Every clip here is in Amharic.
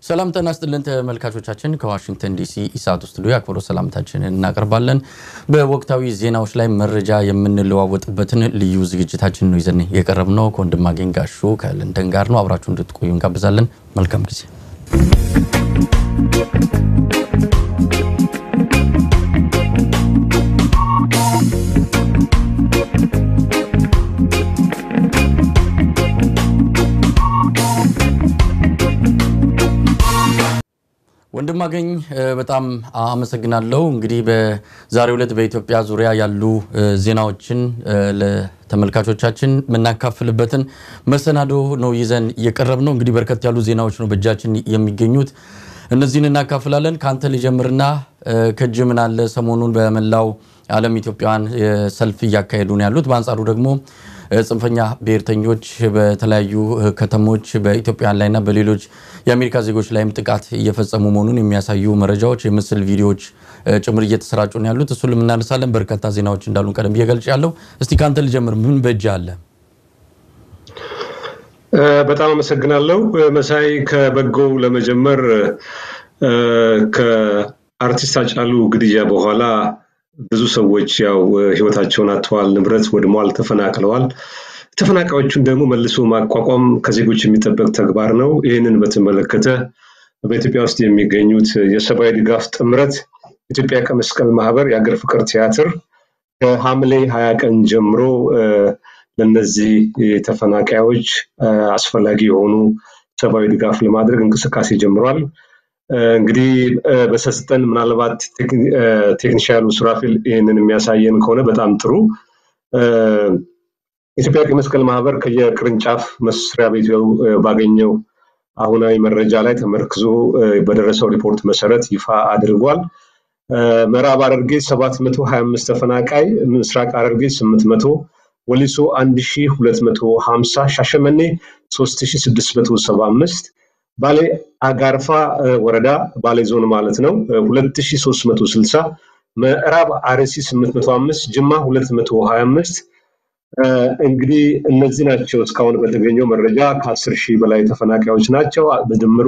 ሰላም ጤና ይስጥልን ተመልካቾቻችን፣ ከዋሽንግተን ዲሲ ኢሳት ስቱዲዮ የአክብሮት ሰላምታችንን እናቀርባለን። በወቅታዊ ዜናዎች ላይ መረጃ የምንለዋወጥበትን ልዩ ዝግጅታችን ነው ይዘን የቀረብነው። ከወንድማገኝ ጋሹ ከለንደን ጋር ነው። አብራችሁ እንድትቆዩ እንጋብዛለን። መልካም ጊዜ። ወንድማገኝ በጣም አመሰግናለሁ። እንግዲህ በዛሬው ዕለት በኢትዮጵያ ዙሪያ ያሉ ዜናዎችን ለተመልካቾቻችን የምናካፍልበትን መሰናዶ ነው ይዘን እየቀረብ ነው። እንግዲህ በርከት ያሉ ዜናዎች ነው በእጃችን የሚገኙት። እነዚህን እናካፍላለን። ከአንተ ልጀምርና ከእጅ ምን አለ? ሰሞኑን በመላው ዓለም ኢትዮጵያውያን ሰልፍ እያካሄዱ ነው ያሉት። በአንጻሩ ደግሞ ጽንፈኛ ብሔርተኞች በተለያዩ ከተሞች በኢትዮጵያውያን ላይና በሌሎች የአሜሪካ ዜጎች ላይም ጥቃት እየፈጸሙ መሆኑን የሚያሳዩ መረጃዎች፣ የምስል ቪዲዮዎች ጭምር እየተሰራጩ ነው ያሉት። እሱን የምናነሳለን። በርካታ ዜናዎች እንዳሉን ቀደም ብዬ ገልጬ ያለው። እስቲ ከአንተ ልጀምር። ምን በእጅ አለ? በጣም አመሰግናለሁ መሳይ። ከበጎው ለመጀመር ከአርቲስት ሃጫሉ ግድያ በኋላ ብዙ ሰዎች ያው ህይወታቸውን አጥተዋል፣ ንብረት ወድመዋል፣ ተፈናቅለዋል። ተፈናቃዮቹን ደግሞ መልሶ ማቋቋም ከዜጎች የሚጠበቅ ተግባር ነው። ይህንን በተመለከተ በኢትዮጵያ ውስጥ የሚገኙት የሰብአዊ ድጋፍ ጥምረት ኢትዮጵያ ቀይ መስቀል ማህበር የሀገር ፍቅር ቲያትር ከሐምሌ ሀያ ቀን ጀምሮ ለነዚህ ተፈናቃዮች አስፈላጊ የሆኑ ሰብአዊ ድጋፍ ለማድረግ እንቅስቃሴ ጀምሯል። እንግዲህ በሰስጠን ምናልባት ቴክኒሻሉ ሱራፊል ይህንን የሚያሳየን ከሆነ በጣም ጥሩ። ኢትዮጵያ ቀይ መስቀል ማህበር ከየቅርንጫፍ መስሪያ ቤቱ ባገኘው አሁናዊ መረጃ ላይ ተመርክዞ በደረሰው ሪፖርት መሰረት ይፋ አድርጓል። ምዕራብ ሐረርጌ 725 ተፈናቃይ፣ ምስራቅ ሐረርጌ 800፣ ወሊሶ 1250፣ ሻሸመኔ 3675 ባሌ አጋርፋ ወረዳ ባሌ ዞን ማለት ነው 2360 ምዕራብ አርሲ 805 ጅማ 225 እንግዲህ እነዚህ ናቸው እስካሁን በተገኘው መረጃ ከ10 ሺህ በላይ ተፈናቃዮች ናቸው በድምሩ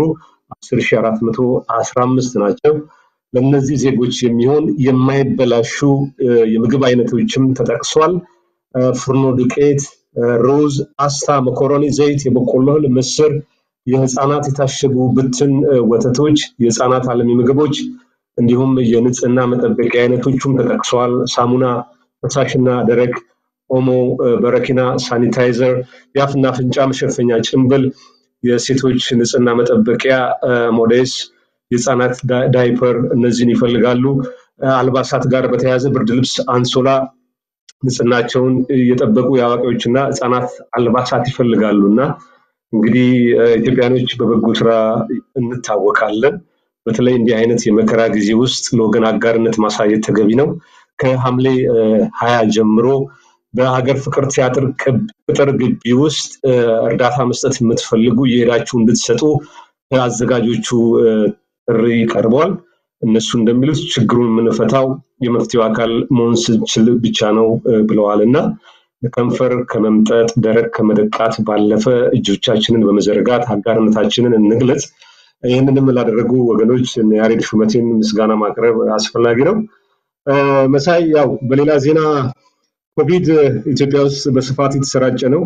10415 ናቸው ለእነዚህ ዜጎች የሚሆን የማይበላሹ የምግብ አይነቶችም ተጠቅሷል ፍርኖ ዱቄት ሩዝ ፓስታ መኮሮኒ ዘይት የበቆሎ እህል ምስር የህፃናት የታሸጉ ብትን ወተቶች፣ የህፃናት አልሚ ምግቦች እንዲሁም የንጽህና መጠበቂያ አይነቶቹም ተጠቅሰዋል። ሳሙና፣ ፈሳሽና ደረቅ ኦሞ፣ በረኪና፣ ሳኒታይዘር፣ የአፍና አፍንጫ መሸፈኛ ጭንብል፣ የሴቶች ንጽህና መጠበቂያ ሞዴስ፣ የህፃናት ዳይፐር እነዚህን ይፈልጋሉ። አልባሳት ጋር በተያያዘ ብርድ ልብስ፣ አንሶላ ንጽህናቸውን እየጠበቁ የአዋቂዎችና ህፃናት አልባሳት ይፈልጋሉ እና እንግዲህ ኢትዮጵያኖች በበጎ ስራ እንታወቃለን። በተለይ እንዲህ አይነት የመከራ ጊዜ ውስጥ ለወገን አጋርነት ማሳየት ተገቢ ነው። ከሐምሌ ሀያ ጀምሮ በሀገር ፍቅር ቲያትር ቅጥር ግቢ ውስጥ እርዳታ መስጠት የምትፈልጉ እየሄዳችሁ እንድትሰጡ አዘጋጆቹ ጥሪ ቀርቧል። እነሱ እንደሚሉት ችግሩን የምንፈታው የመፍትሄው አካል መሆን ስንችል ብቻ ነው ብለዋል እና ከንፈር ከመምጠጥ ደረቅ ከመደቃት ባለፈ እጆቻችንን በመዘርጋት አጋርነታችንን እንግለጽ። ይህንንም ላደረጉ ወገኖች ያሬድ ሹመቴን ምስጋና ማቅረብ አስፈላጊ ነው። መሳይ፣ ያው በሌላ ዜና ኮቪድ ኢትዮጵያ ውስጥ በስፋት የተሰራጨ ነው።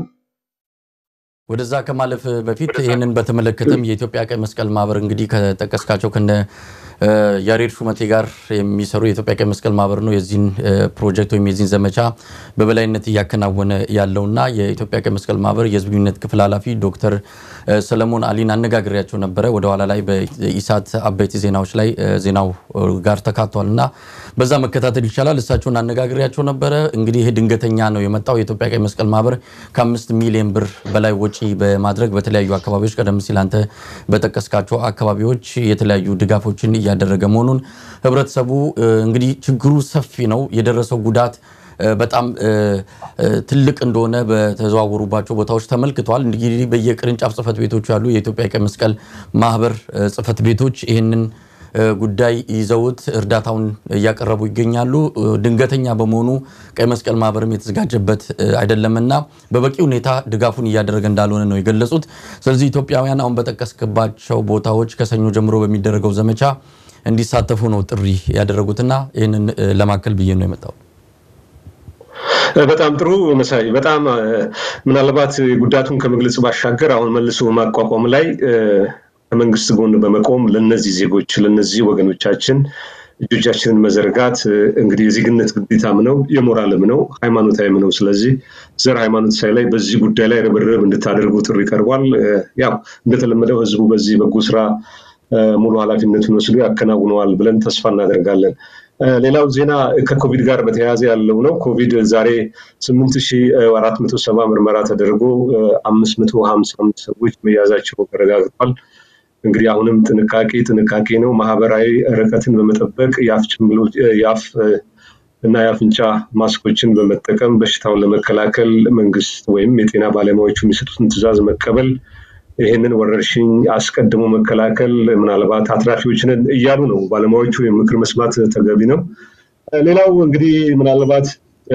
ወደዛ ከማለፍ በፊት ይህንን በተመለከተም የኢትዮጵያ ቀይ መስቀል ማህበር እንግዲህ ከጠቀስካቸው ከነ ያሬድ ሹመቴ ጋር የሚሰሩ የኢትዮጵያ ቀይ መስቀል ማህበር ነው የዚህን ፕሮጀክት ወይም የዚህን ዘመቻ በበላይነት እያከናወነ ያለውና የኢትዮጵያ ቀይ መስቀል ማህበር የህዝብ ግንኙነት ክፍል ኃላፊ ዶክተር ሰለሞን አሊን አነጋግሬያቸው ነበረ። ወደኋላ ላይ በኢሳት አበይት ዜናዎች ላይ ዜናው ጋር ተካቷል እና በዛ መከታተል ይቻላል። እሳቸውን አነጋግሬያቸው ነበረ። እንግዲህ ይህ ድንገተኛ ነው የመጣው። የኢትዮጵያ ቀይ መስቀል ማህበር ከአምስት ሚሊዮን ብር በላይ ወጪ በማድረግ በተለያዩ አካባቢዎች ቀደም ሲል አንተ በጠቀስካቸው አካባቢዎች የተለያዩ ድጋፎችን እያደረገ መሆኑን ህብረተሰቡ እንግዲህ ችግሩ ሰፊ ነው የደረሰው ጉዳት በጣም ትልቅ እንደሆነ በተዘዋወሩባቸው ቦታዎች ተመልክተዋል። እንግዲህ በየቅርንጫፍ ጽህፈት ቤቶቹ ያሉ የኢትዮጵያ ቀይ መስቀል ማህበር ጽህፈት ቤቶች ይህንን ጉዳይ ይዘውት እርዳታውን እያቀረቡ ይገኛሉ። ድንገተኛ በመሆኑ ቀይ መስቀል ማህበርም የተዘጋጀበት አይደለምና በበቂ ሁኔታ ድጋፉን እያደረገ እንዳልሆነ ነው የገለጹት። ስለዚህ ኢትዮጵያውያን አሁን በጠቀስክባቸው ቦታዎች ከሰኞ ጀምሮ በሚደረገው ዘመቻ እንዲሳተፉ ነው ጥሪ ያደረጉትና ይህንን ለማከል ብዬ ነው የመጣው። በጣም ጥሩ መሳይ። በጣም ምናልባት ጉዳቱን ከመግለጽ ባሻገር አሁን መልሶ ማቋቋም ላይ ከመንግስት ጎን በመቆም ለነዚህ ዜጎች ለነዚህ ወገኖቻችን እጆቻችንን መዘርጋት እንግዲህ የዜግነት ግዴታም ነው፣ የሞራልም ነው፣ ሃይማኖታዊም ነው። ስለዚህ ዘር ሃይማኖት ሳይላይ በዚህ ጉዳይ ላይ ርብርብ እንድታደርጉ ጥሪ ቀርቧል። ያው እንደተለመደው ህዝቡ በዚህ በጎ ስራ ሙሉ ኃላፊነቱን ወስዶ ያከናውነዋል ብለን ተስፋ እናደርጋለን። ሌላው ዜና ከኮቪድ ጋር በተያያዘ ያለው ነው። ኮቪድ ዛሬ ስምንት ሺ አራት መቶ ሰባ ምርመራ ተደርጎ አምስት መቶ ሀምሳ አምስት ሰዎች መያዛቸው ተረጋግጧል። እንግዲህ አሁንም ጥንቃቄ ጥንቃቄ ነው። ማህበራዊ ርቀትን በመጠበቅ የአፍ እና የአፍንጫ ማስኮችን በመጠቀም በሽታውን ለመከላከል መንግስት ወይም የጤና ባለሙያዎቹ የሚሰጡትን ትዕዛዝ መቀበል ይህንን ወረርሽኝ አስቀድሞ መከላከል ምናልባት አትራፊዎችንን እያሉ ነው ባለሙያዎቹ። ምክር መስማት ተገቢ ነው። ሌላው እንግዲህ ምናልባት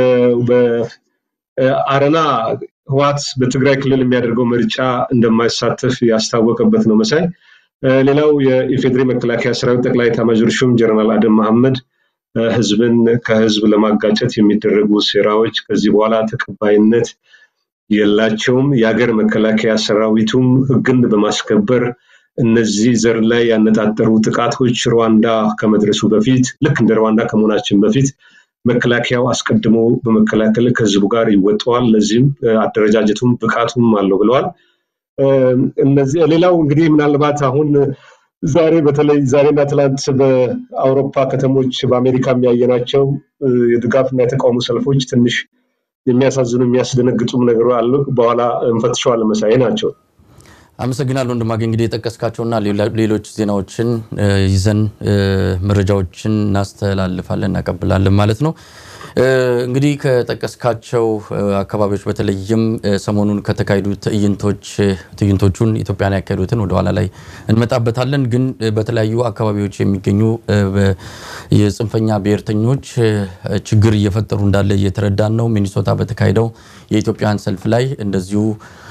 በአረና ህዋት በትግራይ ክልል የሚያደርገው ምርጫ እንደማይሳተፍ ያስታወቀበት ነው መሳይ። ሌላው የኢፌዴሪ መከላከያ ሰራዊት ጠቅላይ ኤታማዦር ሹም ጀነራል አደም መሐመድ ህዝብን ከህዝብ ለማጋጨት የሚደረጉ ሴራዎች ከዚህ በኋላ ተቀባይነት የላቸውም። የሀገር መከላከያ ሰራዊቱም ህግን በማስከበር እነዚህ ዘር ላይ ያነጣጠሩ ጥቃቶች ሩዋንዳ ከመድረሱ በፊት ልክ እንደ ሩዋንዳ ከመሆናችን በፊት መከላከያው አስቀድሞ በመከላከል ከህዝቡ ጋር ይወጠዋል። ለዚህም አደረጃጀቱም ብቃቱም አለው ብለዋል። እነዚህ ሌላው እንግዲህ ምናልባት አሁን ዛሬ በተለይ ዛሬና ትላንት በአውሮፓ ከተሞች በአሜሪካ የሚያየናቸው የድጋፍና የተቃውሞ ሰልፎች ትንሽ የሚያሳዝኑ የሚያስደነግጡም ነገር አሉ። በኋላ እንፈትሸዋለን። መሳይ ናቸው። አመሰግናለሁ ወንድማገኝ። እንግዲህ የጠቀስካቸውና ሌሎች ዜናዎችን ይዘን መረጃዎችን እናስተላልፋለን እናቀብላለን ማለት ነው። እንግዲህ ከጠቀስካቸው አካባቢዎች በተለይም ሰሞኑን ከተካሄዱ ትዕይንቶች ትዕይንቶቹን ኢትዮጵያን ያካሄዱትን ወደኋላ ላይ እንመጣበታለን። ግን በተለያዩ አካባቢዎች የሚገኙ የጽንፈኛ ብሔርተኞች ችግር እየፈጠሩ እንዳለ እየተረዳን ነው። ሚኒሶታ በተካሄደው የኢትዮጵያን ሰልፍ ላይ እንደዚሁ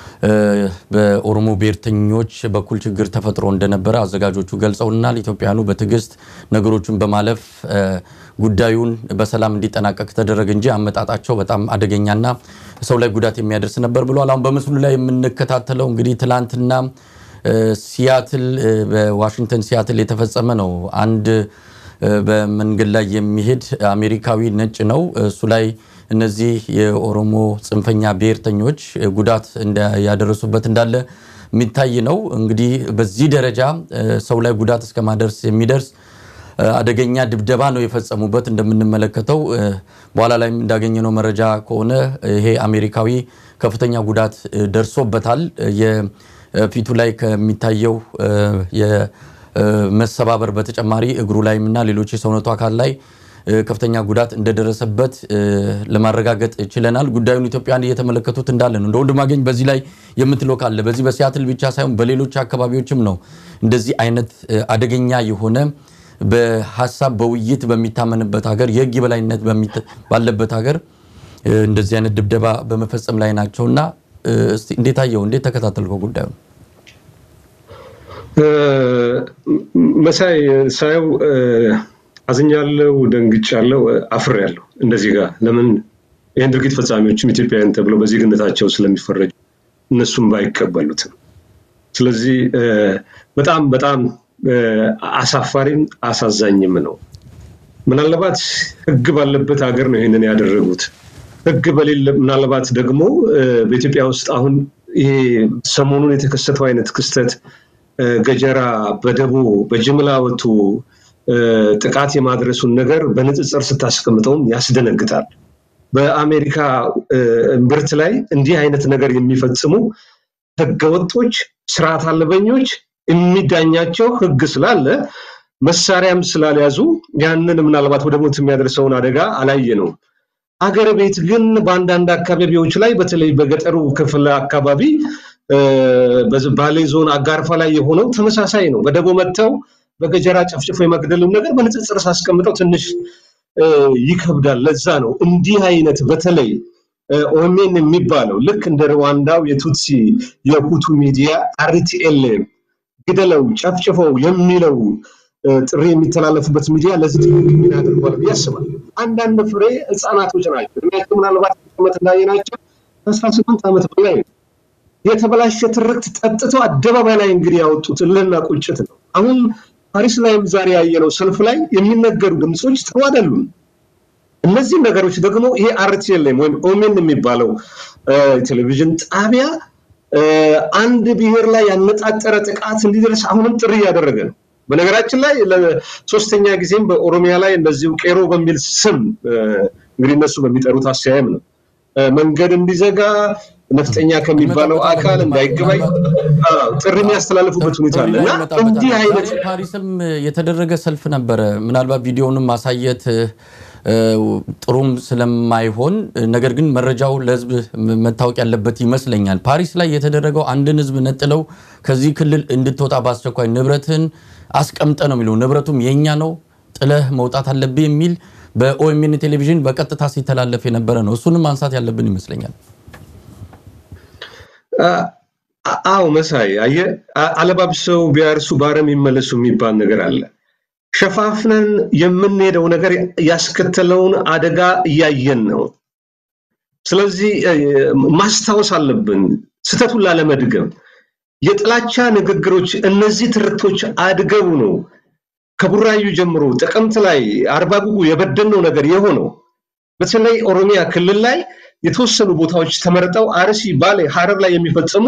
በኦሮሞ ብሔርተኞች በኩል ችግር ተፈጥሮ እንደነበረ አዘጋጆቹ ገልጸውናል። ኢትዮጵያውያኑ በትዕግስት ነገሮችን በማለፍ ጉዳዩን በሰላም እንዲጠናቀቅ ተደረገ እንጂ አመጣጣቸው በጣም አደገኛና ሰው ላይ ጉዳት የሚያደርስ ነበር ብለዋል። አሁን በምስሉ ላይ የምንከታተለው እንግዲህ ትላንትና ሲያትል በዋሽንግተን ሲያትል የተፈጸመ ነው። አንድ በመንገድ ላይ የሚሄድ አሜሪካዊ ነጭ ነው። እሱ ላይ እነዚህ የኦሮሞ ጽንፈኛ ብሔርተኞች ጉዳት ያደረሱበት እንዳለ የሚታይ ነው። እንግዲህ በዚህ ደረጃ ሰው ላይ ጉዳት እስከ ማደርስ የሚደርስ አደገኛ ድብደባ ነው የፈጸሙበት። እንደምንመለከተው በኋላ ላይም እንዳገኘነው መረጃ ከሆነ ይሄ አሜሪካዊ ከፍተኛ ጉዳት ደርሶበታል። የፊቱ ላይ ከሚታየው የመሰባበር በተጨማሪ እግሩ ላይም እና ሌሎች የሰውነቱ አካል ላይ ከፍተኛ ጉዳት እንደደረሰበት ለማረጋገጥ ችለናል። ጉዳዩን ኢትዮጵያን እየተመለከቱት እንዳለ ነው። እንደ ወንድማገኝ በዚህ ላይ የምትለው ካለ በዚህ በሲያትል ብቻ ሳይሆን በሌሎች አካባቢዎችም ነው እንደዚህ አይነት አደገኛ የሆነ በሀሳብ በውይይት በሚታመንበት ሀገር የህግ የበላይነት ባለበት ሀገር እንደዚህ አይነት ድብደባ በመፈጸም ላይ ናቸውና እስቲ እንዴት አየው? እንዴት ተከታተልከው ጉዳዩ? መሳይ ሳየው አዝኛለሁ፣ ደንግጫለሁ፣ አፍሬያለሁ። እንደዚህ ጋር ለምን ይህን ድርጊት ፈጻሚዎችም ኢትዮጵያውያን ተብለው በዜግነታቸው ስለሚፈረጁ እነሱም ባይቀበሉትም። ስለዚህ በጣም በጣም አሳፋሪም አሳዛኝም ነው። ምናልባት ህግ ባለበት ሀገር ነው ይህንን ያደረጉት። ህግ በሌለ ምናልባት ደግሞ በኢትዮጵያ ውስጥ አሁን ይሄ ሰሞኑን የተከሰተው አይነት ክስተት ገጀራ በደቦ በጅምላ ወጥቶ ጥቃት የማድረሱን ነገር በንጽጽር ስታስቀምጠውም ያስደነግጣል። በአሜሪካ እምብርት ላይ እንዲህ አይነት ነገር የሚፈጽሙ ህገወጦች፣ ስርዓት አልበኞች የሚዳኛቸው ህግ ስላለ መሳሪያም ስላልያዙ ያንን ምናልባት ወደ ሞት የሚያደርሰውን አደጋ አላየ ነው። አገር ቤት ግን በአንዳንድ አካባቢዎች ላይ በተለይ በገጠሩ ክፍል አካባቢ ባሌ ዞን አጋርፋ ላይ የሆነው ተመሳሳይ ነው። በደቦ መጥተው በገጀራ ጨፍጭፎ የመግደሉን ነገር በንጽጽር ሳስቀምጠው ትንሽ ይከብዳል። ለዛ ነው እንዲህ አይነት በተለይ ኦሜን የሚባለው ልክ እንደ ሩዋንዳው የቱትሲ የሁቱ ሚዲያ አርቲኤልኤም ግደለው ጨፍጭፈው የሚለው ጥሪ የሚተላለፉበት ሚዲያ ለዚህ ትልቅ ሚና አድርጓል ብዬ አስባለሁ። አንዳንድ ፍሬ ህፃናቶች ናቸው። እድሜያቸው ምናልባት ዓመት እንዳየናቸው ከአስራ ስምንት ዓመት በላይ ነው። የተበላሸ ትርክት ጠጥተው አደባባይ ላይ እንግዲህ ያወጡት እልህና ቁጭት ነው። አሁን ፓሪስ ላይም ዛሬ ያየነው ሰልፍ ላይ የሚነገሩ ድምፆች ጥሩ አይደሉም። እነዚህ ነገሮች ደግሞ ይሄ አርቲኤልኤም ወይም ኦሜን የሚባለው ቴሌቪዥን ጣቢያ አንድ ብሔር ላይ ያነጣጠረ ጥቃት እንዲደርስ አሁንም ጥሪ እያደረገ ነው። በነገራችን ላይ ለሶስተኛ ጊዜም በኦሮሚያ ላይ እንደዚሁ ቄሮ በሚል ስም እንግዲህ እነሱ በሚጠሩት አሰያየም ነው መንገድ እንዲዘጋ ነፍጠኛ ከሚባለው አካል እንዳይገባይ ጥሪ የሚያስተላልፉበት ሁኔታ አለ እና እንዲህ አይነት ፓሪስም የተደረገ ሰልፍ ነበረ። ምናልባት ቪዲዮንም ማሳየት ጥሩም ስለማይሆን ነገር ግን መረጃው ለሕዝብ መታወቅ ያለበት ይመስለኛል። ፓሪስ ላይ የተደረገው አንድን ሕዝብ ነጥለው ከዚህ ክልል እንድትወጣ በአስቸኳይ ንብረትን አስቀምጠ ነው የሚለው ንብረቱም የኛ ነው ጥለህ መውጣት አለብህ የሚል በኦኤምኤን ቴሌቪዥን በቀጥታ ሲተላለፍ የነበረ ነው። እሱንም ማንሳት ያለብን ይመስለኛል። አዎ መሳይ አየህ፣ አለባብሰው ቢያርሱ በአረም ይመለሱ የሚባል ነገር አለ። ሸፋፍነን የምንሄደው ነገር ያስከተለውን አደጋ እያየን ነው። ስለዚህ ማስታወስ አለብን ስህተቱን ላለመድገም። የጥላቻ ንግግሮች፣ እነዚህ ትርክቶች አድገው ነው ከቡራዩ ጀምሮ ጥቅምት ላይ አርባ ጉጉ የበደልነው ነገር የሆነው። በተለይ ኦሮሚያ ክልል ላይ የተወሰኑ ቦታዎች ተመርጠው አርሲ፣ ባሌ፣ ሀረር ላይ የሚፈጸሙ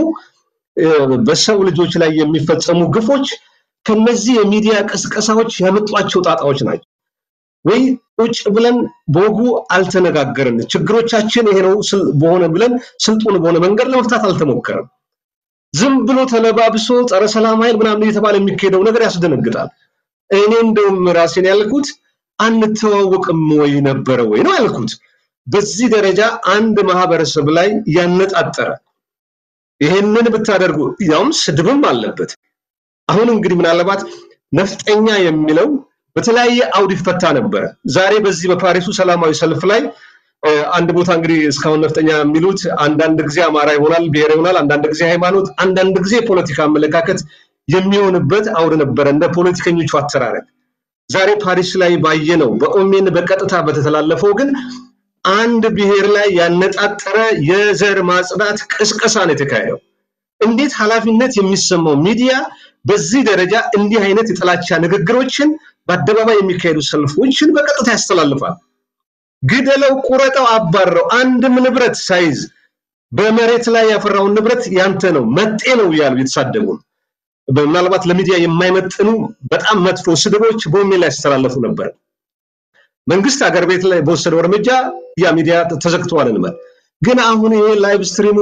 በሰው ልጆች ላይ የሚፈጸሙ ግፎች ከነዚህ የሚዲያ ቅስቀሳዎች ያመጧቸው ጣጣዎች ናቸው። ወይ ቁጭ ብለን በወጉ አልተነጋገርን፣ ችግሮቻችን ይሄ ነው በሆነ ብለን ስልጡን በሆነ መንገድ ለመፍታት አልተሞከረም። ዝም ብሎ ተለባብሶ ጸረ ሰላም ኃይል ምናምን እየተባለ የሚካሄደው ነገር ያስደነግጣል። እኔ እንደውም ራሴን ያልኩት አንተዋወቅም ወይ ነበረ ወይ ነው ያልኩት። በዚህ ደረጃ አንድ ማህበረሰብ ላይ ያነጣጠረ ይሄንን ብታደርጉ ያውም ስድብም አለበት። አሁን እንግዲህ ምናልባት ነፍጠኛ የሚለው በተለያየ አውድ ይፈታ ነበረ። ዛሬ በዚህ በፓሪሱ ሰላማዊ ሰልፍ ላይ አንድ ቦታ እንግዲህ እስካሁን ነፍጠኛ የሚሉት አንዳንድ ጊዜ አማራ ይሆናል፣ ብሔር ይሆናል፣ አንዳንድ ጊዜ ሃይማኖት፣ አንዳንድ ጊዜ ፖለቲካ አመለካከት የሚሆንበት አውድ ነበረ እንደ ፖለቲከኞቹ አተራረግ። ዛሬ ፓሪስ ላይ ባየነው በኦሜን በቀጥታ በተተላለፈው ግን አንድ ብሔር ላይ ያነጣጠረ የዘር ማጽዳት ቅስቀሳ ነው የተካሄደው። እንዴት ኃላፊነት የሚሰማው ሚዲያ በዚህ ደረጃ እንዲህ አይነት የጥላቻ ንግግሮችን በአደባባይ የሚካሄዱ ሰልፎችን በቀጥታ ያስተላልፋል? ግደለው፣ ቁረጠው፣ አባረው አንድም ንብረት ሳይዝ በመሬት ላይ ያፈራውን ንብረት ያንተ ነው መጤ ነው እያሉ የተሳደቡ ምናልባት ለሚዲያ የማይመጥኑ በጣም መጥፎ ስድቦች በኦሜን ላይ ያስተላለፉ ነበር። መንግስት ሀገር ቤት ላይ በወሰደው እርምጃ ያ ሚዲያ ተዘግተዋል እንበል። ግን አሁን ይሄ ላይቭ ስትሪሙ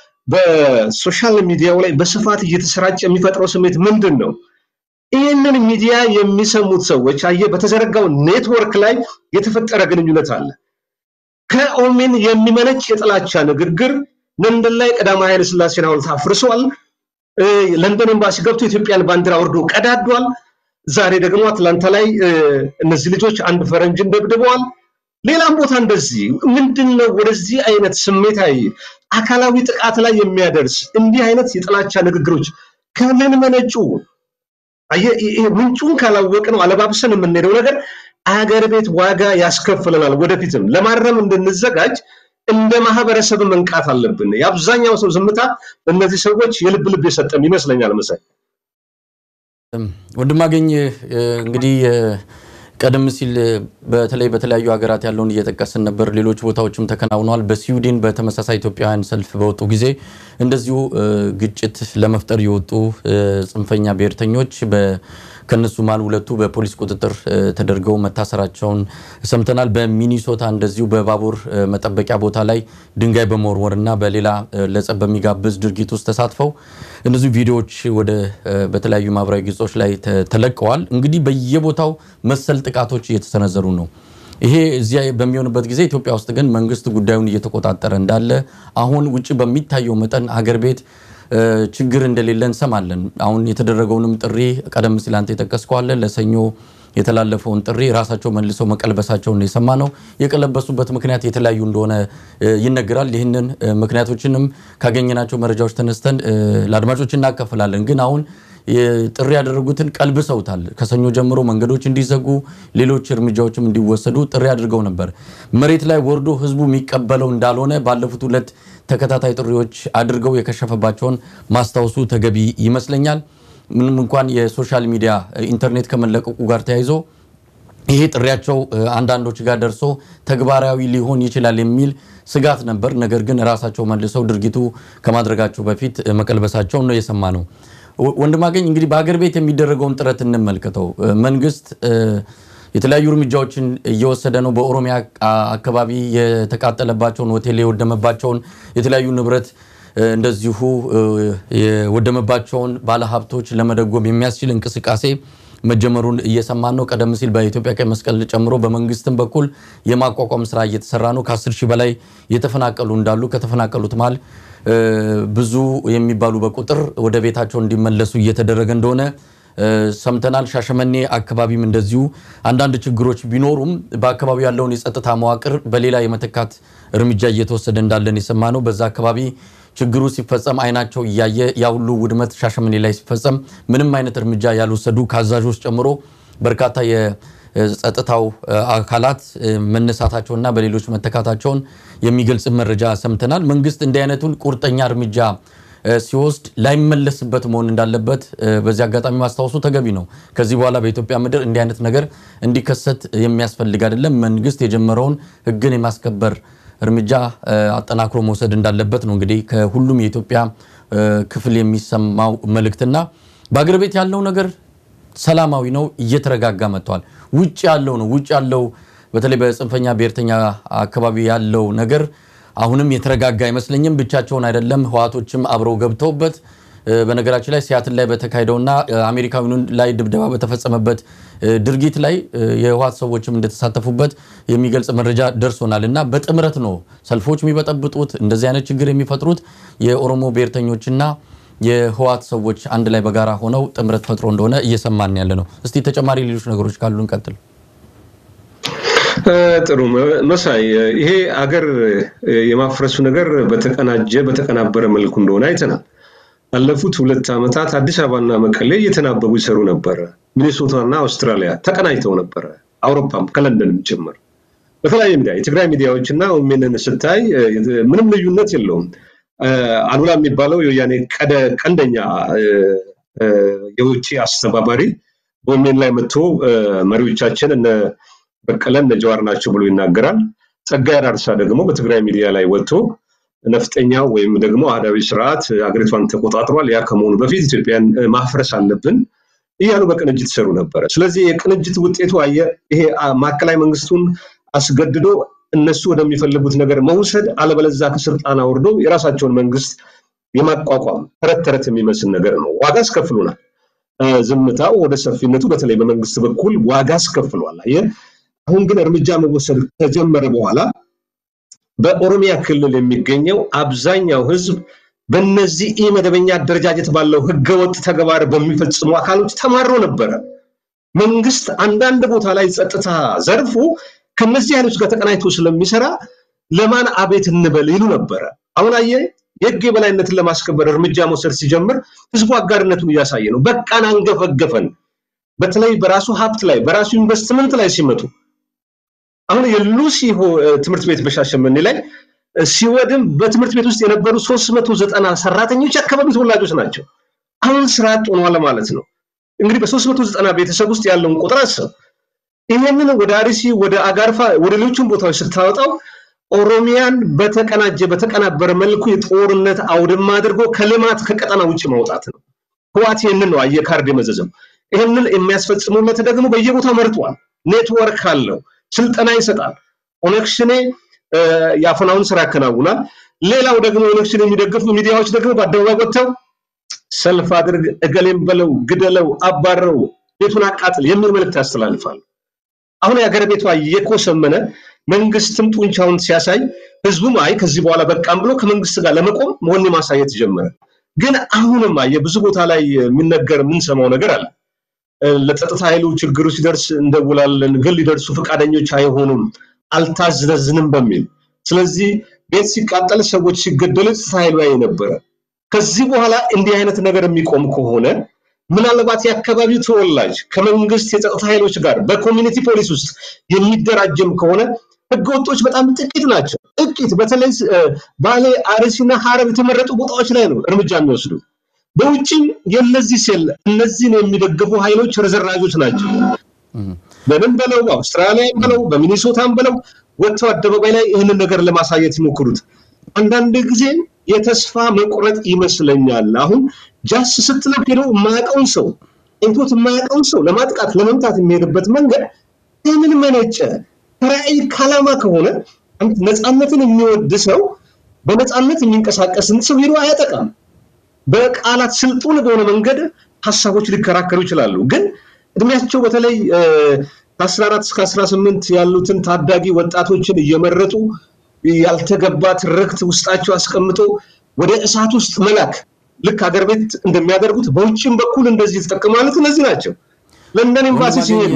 በሶሻል ሚዲያው ላይ በስፋት እየተሰራጨ የሚፈጥረው ስሜት ምንድን ነው? ይህንን ሚዲያ የሚሰሙት ሰዎች አየ በተዘረጋው ኔትወርክ ላይ የተፈጠረ ግንኙነት አለ። ከኦሜን የሚመነጭ የጥላቻ ንግግር ለንደን ላይ ቀዳማዊ ኃይለ ሥላሴን ሐውልት አፍርሷል። ለንደን ኤምባሲ ገብቶ የኢትዮጵያን ባንዲራ ወርዶ ቀዳዷል። ዛሬ ደግሞ አትላንታ ላይ እነዚህ ልጆች አንድ ፈረንጅን ደብድበዋል። ሌላም ቦታ እንደዚህ ምንድን ነው ወደዚህ አይነት ስሜታዊ አካላዊ ጥቃት ላይ የሚያደርስ እንዲህ አይነት የጥላቻ ንግግሮች ከምን መነጩ? ምንጩን ካላወቅ ነው አለባብሰን የምንሄደው ነገር አገር ቤት ዋጋ ያስከፍለናል። ወደፊትም ለማረም እንድንዘጋጅ እንደ ማህበረሰብ መንቃት አለብን። የአብዛኛው ሰው ዝምታ እነዚህ ሰዎች የልብ ልብ የሰጠም ይመስለኛል። መሳይ ወንድማገኝ እንግዲህ ቀደም ሲል በተለይ በተለያዩ ሀገራት ያለውን እየጠቀስን ነበር። ሌሎች ቦታዎችም ተከናውነዋል። በስዊድን በተመሳሳይ ኢትዮጵያውያን ሰልፍ በወጡ ጊዜ እንደዚሁ ግጭት ለመፍጠር የወጡ ጽንፈኛ ብሔርተኞች ከነሱ መሃል ሁለቱ በፖሊስ ቁጥጥር ተደርገው መታሰራቸውን ሰምተናል። በሚኒሶታ እንደዚሁ በባቡር መጠበቂያ ቦታ ላይ ድንጋይ በመወርወር እና በሌላ ለጸብ በሚጋብዝ ድርጊት ውስጥ ተሳትፈው እነዚሁ ቪዲዮዎች ወደ በተለያዩ ማህበራዊ ገጾች ላይ ተለቀዋል። እንግዲህ በየቦታው መሰል ጥቃቶች እየተሰነዘሩ ነው። ይሄ እዚያ በሚሆንበት ጊዜ ኢትዮጵያ ውስጥ ግን መንግስት ጉዳዩን እየተቆጣጠረ እንዳለ አሁን ውጭ በሚታየው መጠን አገር ቤት ችግር እንደሌለ እንሰማለን። አሁን የተደረገውንም ጥሪ ቀደም ሲል አንተ የጠቀስከዋለን ለሰኞ የተላለፈውን ጥሪ ራሳቸው መልሰው መቀልበሳቸውን የሰማ ነው። የቀለበሱበት ምክንያት የተለያዩ እንደሆነ ይነገራል። ይህንን ምክንያቶችንም ካገኘናቸው መረጃዎች ተነስተን ለአድማጮች እናካፍላለን። ግን አሁን ጥሪ ያደረጉትን ቀልብሰውታል። ከሰኞ ጀምሮ መንገዶች እንዲዘጉ፣ ሌሎች እርምጃዎችም እንዲወሰዱ ጥሪ አድርገው ነበር። መሬት ላይ ወርዶ ህዝቡ የሚቀበለው እንዳልሆነ ባለፉት ሁለት ተከታታይ ጥሪዎች አድርገው የከሸፈባቸውን ማስታወሱ ተገቢ ይመስለኛል። ምንም እንኳን የሶሻል ሚዲያ ኢንተርኔት ከመለቀቁ ጋር ተያይዞ ይሄ ጥሪያቸው አንዳንዶች ጋር ደርሶ ተግባራዊ ሊሆን ይችላል የሚል ስጋት ነበር። ነገር ግን ራሳቸው መልሰው ድርጊቱ ከማድረጋቸው በፊት መቀልበሳቸውን ነው የሰማ ነው። ወንድማገኝ እንግዲህ በሀገር ቤት የሚደረገውን ጥረት እንመልከተው። መንግስት የተለያዩ እርምጃዎችን እየወሰደ ነው። በኦሮሚያ አካባቢ የተቃጠለባቸውን ሆቴል የወደመባቸውን የተለያዩ ንብረት እንደዚሁ የወደመባቸውን ባለሀብቶች ለመደጎም የሚያስችል እንቅስቃሴ መጀመሩን እየሰማን ነው። ቀደም ሲል በኢትዮጵያ ቀይ መስቀል ጨምሮ በመንግስትም በኩል የማቋቋም ስራ እየተሰራ ነው። ከ10 ሺህ በላይ የተፈናቀሉ እንዳሉ ከተፈናቀሉት መሃል ብዙ የሚባሉ በቁጥር ወደ ቤታቸው እንዲመለሱ እየተደረገ እንደሆነ ሰምተናል። ሻሸመኔ አካባቢም እንደዚሁ አንዳንድ ችግሮች ቢኖሩም በአካባቢው ያለውን የጸጥታ መዋቅር በሌላ የመተካት እርምጃ እየተወሰደ እንዳለን የሰማ ነው። በዛ አካባቢ ችግሩ ሲፈጸም አይናቸው እያየ ያ ሁሉ ውድመት ሻሸመኔ ላይ ሲፈጸም ምንም አይነት እርምጃ ያልወሰዱ ከአዛዦች ጨምሮ በርካታ የጸጥታው አካላት መነሳታቸውና በሌሎች መተካታቸውን የሚገልጽ መረጃ ሰምተናል። መንግስት እንዲህ አይነቱን ቁርጠኛ እርምጃ ሲወስድ ላይመለስበት መሆን እንዳለበት በዚህ አጋጣሚ ማስታወሱ ተገቢ ነው። ከዚህ በኋላ በኢትዮጵያ ምድር እንዲህ አይነት ነገር እንዲከሰት የሚያስፈልግ አይደለም። መንግስት የጀመረውን ህግን የማስከበር እርምጃ አጠናክሮ መውሰድ እንዳለበት ነው እንግዲህ ከሁሉም የኢትዮጵያ ክፍል የሚሰማው መልእክትና በአገር ቤት ያለው ነገር ሰላማዊ ነው፣ እየተረጋጋ መጥቷል። ውጭ ያለው ነው ውጭ ያለው በተለይ በጽንፈኛ ብሔርተኛ አካባቢ ያለው ነገር አሁንም የተረጋጋ አይመስለኝም። ብቻቸውን አይደለም፣ ህዋቶችም አብረው ገብተውበት በነገራችን ላይ ሲያትል ላይ በተካሄደውና አሜሪካዊውን ላይ ድብደባ በተፈጸመበት ድርጊት ላይ የህወሓት ሰዎችም እንደተሳተፉበት የሚገልጽ መረጃ ደርሶናል። እና በጥምረት ነው ሰልፎች የሚበጠብጡት እንደዚህ አይነት ችግር የሚፈጥሩት የኦሮሞ ብሔርተኞችና የህወሓት ሰዎች አንድ ላይ በጋራ ሆነው ጥምረት ፈጥሮ እንደሆነ እየሰማን ያለ ነው። እስቲ ተጨማሪ ሌሎች ነገሮች ካሉ እንቀጥል። ጥሩ መሳይ፣ ይሄ አገር የማፍረሱ ነገር በተቀናጀ በተቀናበረ መልኩ እንደሆነ አይተናል። ባለፉት ሁለት ዓመታት አዲስ አበባና መቀሌ እየተናበቡ ይሰሩ ነበረ። ሚኒሶታና አውስትራሊያ ተቀናጅተው ነበረ። አውሮፓም ከለንደንም ጭምር በተለያየ ሚዲያ የትግራይ ሚዲያዎች እና ኦሜንን ስታይ ምንም ልዩነት የለውም። አሉላ የሚባለው የወያኔ ቀንደኛ የውጭ አስተባባሪ በኦሜን ላይ መጥቶ መሪዎቻችን እነ በቀለ እነ ጀዋር ናቸው ብሎ ይናገራል። ጸጋዬ አራርሳ ደግሞ በትግራይ ሚዲያ ላይ ወጥቶ ነፍጠኛው ወይም ደግሞ አህዳዊ ስርዓት አገሪቷን ተቆጣጥሯል፣ ያ ከመሆኑ በፊት ኢትዮጵያን ማፍረስ አለብን እያሉ በቅንጅት ይሰሩ ነበረ። ስለዚህ የቅንጅት ውጤቱ አየ ይሄ ማዕከላዊ መንግስቱን አስገድዶ እነሱ ወደሚፈልጉት ነገር መውሰድ፣ አለበለዛ ከስልጣን አውርዶ የራሳቸውን መንግስት የማቋቋም ተረት ተረት የሚመስል ነገር ነው። ዋጋ አስከፍሉናል። ዝምታው ወደ ሰፊነቱ በተለይ በመንግስት በኩል ዋጋ አስከፍሏል። አየህ አሁን ግን እርምጃ መወሰድ ከጀመረ በኋላ በኦሮሚያ ክልል የሚገኘው አብዛኛው ህዝብ በእነዚህ ኢ መደበኛ አደረጃጀት ባለው ህገወጥ ተግባር በሚፈጽሙ አካሎች ተማሮ ነበረ። መንግስት አንዳንድ ቦታ ላይ ጸጥታ ዘርፉ ከነዚህ ኃይሎች ጋር ተቀናጅቶ ስለሚሰራ ለማን አቤት እንበል ይሉ ነበረ። አሁን አየህ የህግ የበላይነትን ለማስከበር እርምጃ መውሰድ ሲጀምር ህዝቡ አጋርነቱን እያሳየ ነው። በቃን አንገፈገፈን። በተለይ በራሱ ሀብት ላይ በራሱ ኢንቨስትመንት ላይ ሲመጡ አሁን የሉሲ ትምህርት ቤት በሻሸመኔ ላይ ሲወድም በትምህርት ቤት ውስጥ የነበሩ 390 ሰራተኞች የአካባቢ ተወላጆች ናቸው። አሁን ስራ አጥ ሆነዋል ማለት ነው። እንግዲህ በ390 ቤተሰብ ውስጥ ያለውን ቁጥር አስብ። ይህንን ወደ አርሲ፣ ወደ አጋርፋ፣ ወደ ሌሎችም ቦታዎች ስታወጣው ኦሮሚያን በተቀናጀ በተቀናበረ መልኩ የጦርነት አውድማ አድርጎ ከልማት ከቀጠና ውጭ ማውጣት ነው። ህዋት ይህንን ነው አየህ ካርድ የመዘዘው። ይህንን የሚያስፈጽሙለት ደግሞ በየቦታው መርጧል። ኔትወርክ አለው፣ ስልጠና ይሰጣል። ኦነግ ሸኔ የአፈናውን ስራ ያከናውናል። ሌላው ደግሞ ኦነግ ሸኔ የሚደግፉ ሚዲያዎች ደግሞ በአደባባይ ወጥተው ሰልፍ አድርግ፣ እገሌም በለው፣ ግደለው፣ አባረው፣ ቤቱን አቃጥል የሚል መልእክት ያስተላልፋሉ። አሁን የሀገር ቤቷ እየኮሰመነ መንግስትም ጡንቻውን ሲያሳይ ህዝቡም አይ ከዚህ በኋላ በቃም ብሎ ከመንግስት ጋር ለመቆም መሆን ማሳየት ጀመረ። ግን አሁንም የብዙ ቦታ ላይ የሚነገር የምንሰማው ነገር አለ። ለጸጥታ ኃይሉ ችግሩ ሲደርስ እንደውላለን፣ ግን ሊደርሱ ፈቃደኞች አይሆኑም፣ አልታዘዝንም በሚል ስለዚህ ቤት ሲቃጠል ሰዎች ሲገደሉ ጸጥታ ኃይሉ ያይ ነበረ። ከዚህ በኋላ እንዲህ አይነት ነገር የሚቆም ከሆነ ምናልባት የአካባቢው ተወላጅ ከመንግስት የጸጥታ ኃይሎች ጋር በኮሚኒቲ ፖሊስ ውስጥ የሚደራጅም ከሆነ ህገወጦች በጣም ጥቂት ናቸው። ጥቂት በተለይ ባሌ፣ አርሲና ሀረር የተመረጡ ቦታዎች ላይ ነው እርምጃ የሚወስዱ። በውጭም የነዚህ ሴል እነዚህን የሚደግፉ ኃይሎች ርዝራዦች ናቸው። በምን በለው በአውስትራሊያም በለው በሚኒሶታም በለው ወጥተው አደባባይ ላይ ይህንን ነገር ለማሳየት ይሞክሩት። አንዳንድ ጊዜ የተስፋ መቁረጥ ይመስለኛል። አሁን ጃስ ስትለው ሄዶ የማያውቀውን ሰው እንቶት የማያውቀውን ሰው ለማጥቃት ለመምታት የሚሄድበት መንገድ ከምን መነጨ? ከራዕይ ከዓላማ ከሆነ ነፃነትን የሚወድ ሰው በነፃነት የሚንቀሳቀስን ሰው ሄዶ አያጠቃም። በቃላት ስልጡን በሆነ መንገድ ሀሳቦች ሊከራከሩ ይችላሉ። ግን እድሜያቸው በተለይ ከ14 እስከ 18 ያሉትን ታዳጊ ወጣቶችን እየመረጡ ያልተገባ ትርክት ውስጣቸው አስቀምጦ ወደ እሳት ውስጥ መላክ ልክ ሀገር ቤት እንደሚያደርጉት በውጭም በኩል እንደዚህ የተጠቀማሉት እነዚህ ናቸው። ለንደን ኤምባሲ ሲሄዱ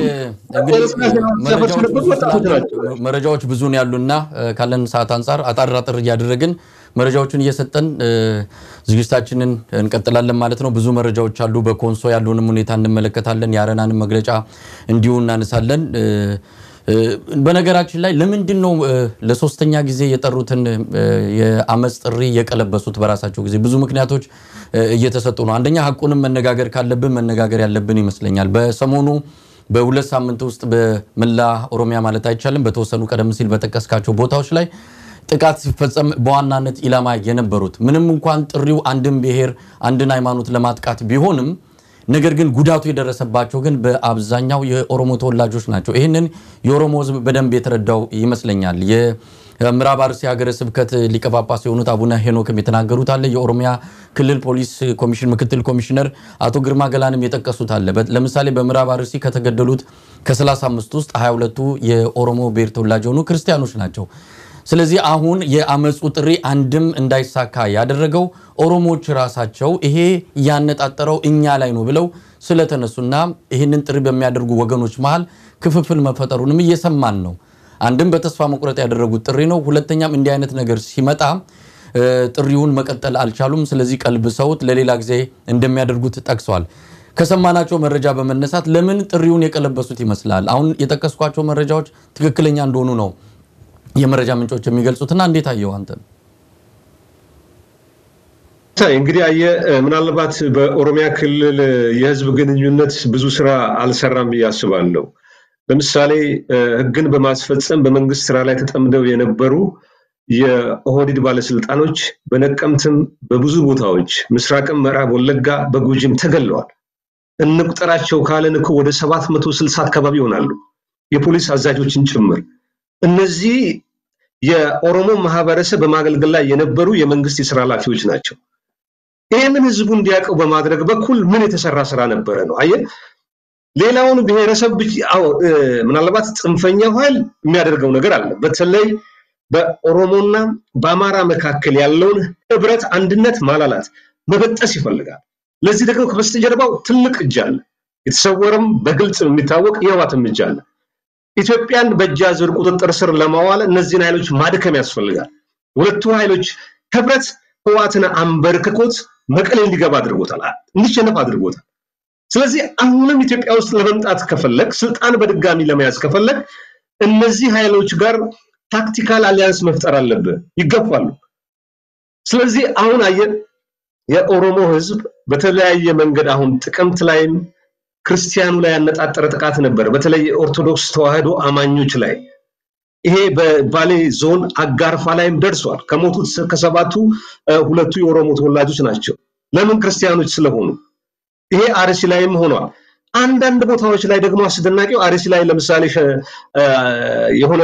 መረጃዎች ብዙ ነው ያሉና ካለን ሰዓት አንጻር አጣር አጥር እያደረግን መረጃዎችን እየሰጠን ዝግጅታችንን እንቀጥላለን ማለት ነው። ብዙ መረጃዎች አሉ። በኮንሶ ያለውንም ሁኔታ እንመለከታለን። የአረናንም መግለጫ እንዲሁ እናነሳለን። በነገራችን ላይ ለምንድን ነው ለሶስተኛ ጊዜ የጠሩትን የአመፅ ጥሪ የቀለበሱት? በራሳቸው ጊዜ ብዙ ምክንያቶች እየተሰጡ ነው። አንደኛ ሀቁንም መነጋገር ካለብን መነጋገር ያለብን ይመስለኛል። በሰሞኑ በሁለት ሳምንት ውስጥ በመላ ኦሮሚያ ማለት አይቻልም በተወሰኑ ቀደም ሲል በጠቀስካቸው ቦታዎች ላይ ጥቃት ሲፈጸም በዋናነት ኢላማ የነበሩት ምንም እንኳን ጥሪው አንድን ብሔር አንድን ሃይማኖት ለማጥቃት ቢሆንም ነገር ግን ጉዳቱ የደረሰባቸው ግን በአብዛኛው የኦሮሞ ተወላጆች ናቸው። ይህንን የኦሮሞ ሕዝብ በደንብ የተረዳው ይመስለኛል። የምዕራብ አርሲ ሀገረ ስብከት ሊቀ ጳጳስ የሆኑት አቡነ ሄኖክም የተናገሩት አለ። የኦሮሚያ ክልል ፖሊስ ኮሚሽን ምክትል ኮሚሽነር አቶ ግርማ ገላንም የጠቀሱት አለ። ለምሳሌ በምዕራብ አርሲ ከተገደሉት ከ35 ውስጥ 22ቱ የኦሮሞ ብሔር ተወላጅ የሆኑ ክርስቲያኖች ናቸው። ስለዚህ አሁን የአመፁ ጥሪ አንድም እንዳይሳካ ያደረገው ኦሮሞዎች ራሳቸው ይሄ ያነጣጠረው እኛ ላይ ነው ብለው ስለተነሱና ይህንን ጥሪ በሚያደርጉ ወገኖች መሀል ክፍፍል መፈጠሩንም እየሰማን ነው። አንድም በተስፋ መቁረጥ ያደረጉት ጥሪ ነው። ሁለተኛም እንዲህ አይነት ነገር ሲመጣ ጥሪውን መቀጠል አልቻሉም። ስለዚህ ቀልብሰውት ለሌላ ጊዜ እንደሚያደርጉት ጠቅሰዋል። ከሰማናቸው መረጃ በመነሳት ለምን ጥሪውን የቀለበሱት ይመስላል? አሁን የጠቀስኳቸው መረጃዎች ትክክለኛ እንደሆኑ ነው የመረጃ ምንጮች የሚገልጹትና እንዴት አየው አንተ? እንግዲህ አየ ምናልባት በኦሮሚያ ክልል የህዝብ ግንኙነት ብዙ ስራ አልሰራም ብዬ አስባለሁ። ለምሳሌ ህግን በማስፈጸም በመንግስት ስራ ላይ ተጠምደው የነበሩ የኦህዴድ ባለስልጣኖች በነቀምትም በብዙ ቦታዎች ምስራቅም፣ ምዕራብ ወለጋ፣ በጉጂም ተገለዋል። እንቁጠራቸው ካለን እኮ ወደ ሰባት መቶ ስልሳ አካባቢ ይሆናሉ የፖሊስ አዛዦችን ጭምር እነዚህ የኦሮሞ ማህበረሰብ በማገልገል ላይ የነበሩ የመንግስት የስራ ኃላፊዎች ናቸው። ይህንን ህዝቡ እንዲያውቀው በማድረግ በኩል ምን የተሰራ ስራ ነበረ ነው? አየህ፣ ሌላውን ብሔረሰብ ምናልባት ጽንፈኛው ኃይል የሚያደርገው ነገር አለ። በተለይ በኦሮሞና በአማራ መካከል ያለውን ህብረት፣ አንድነት ማላላት፣ መበጠስ ይፈልጋል። ለዚህ ደግሞ ከበስተጀርባው ትልቅ እጅ አለ። የተሰወረም በግልጽ የሚታወቅ የህወሓትም እጅ አለ። ኢትዮጵያን በእጅ አዙር ቁጥጥር ስር ለማዋል እነዚህን ኃይሎች ማድከም ያስፈልጋል። ሁለቱ ኃይሎች ህብረት ህወሓትን አንበርክኮት መቀሌ እንዲገባ አድርጎታል፣ እንዲሸነፍ አድርጎታል። ስለዚህ አሁንም ኢትዮጵያ ውስጥ ለመምጣት ከፈለግ ስልጣን በድጋሚ ለመያዝ ከፈለግ እነዚህ ኃይሎች ጋር ታክቲካል አሊያንስ መፍጠር አለብህ፣ ይገፋሉ። ስለዚህ አሁን አየን የኦሮሞ ህዝብ በተለያየ መንገድ አሁን ጥቅምት ላይም ክርስቲያኑ ላይ ያነጣጠረ ጥቃት ነበር። በተለይ የኦርቶዶክስ ተዋህዶ አማኞች ላይ ይሄ በባሌ ዞን አጋርፋ ላይም ደርሷል። ከሞቱት ከሰባቱ ሁለቱ የኦሮሞ ተወላጆች ናቸው። ለምን? ክርስቲያኖች ስለሆኑ። ይሄ አርሲ ላይም ሆኗል። አንዳንድ ቦታዎች ላይ ደግሞ አስደናቂው አርሲ ላይ ለምሳሌ የሆነ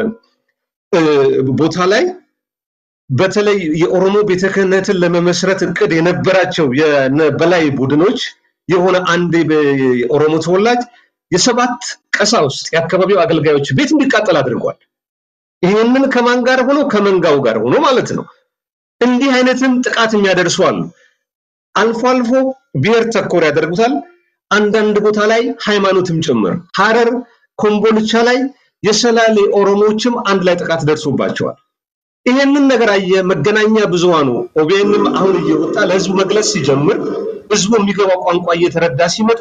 ቦታ ላይ በተለይ የኦሮሞ ቤተ ክህነትን ለመመስረት እቅድ የነበራቸው በላይ ቡድኖች የሆነ አንድ የኦሮሞ ተወላጅ የሰባት ቀሳውስት የአካባቢው አገልጋዮች ቤት እንዲቃጠል አድርጓል። ይህንን ከማን ጋር ሆኖ? ከመንጋው ጋር ሆኖ ማለት ነው። እንዲህ አይነትም ጥቃት የሚያደርሱ አሉ። አልፎ አልፎ ብሔር ተኮር ያደርጉታል። አንዳንድ ቦታ ላይ ሃይማኖትም ጭምር ሐረር፣ ኮምቦልቻ ላይ የሰላሌ ኦሮሞዎችም አንድ ላይ ጥቃት ደርሶባቸዋል። ይሄንን ነገር አየ መገናኛ ብዙሃኑ ኦቢኤንም አሁን እየወጣ ለህዝቡ መግለጽ ሲጀምር ህዝቡ የሚገባው ቋንቋ እየተረዳ ሲመጣ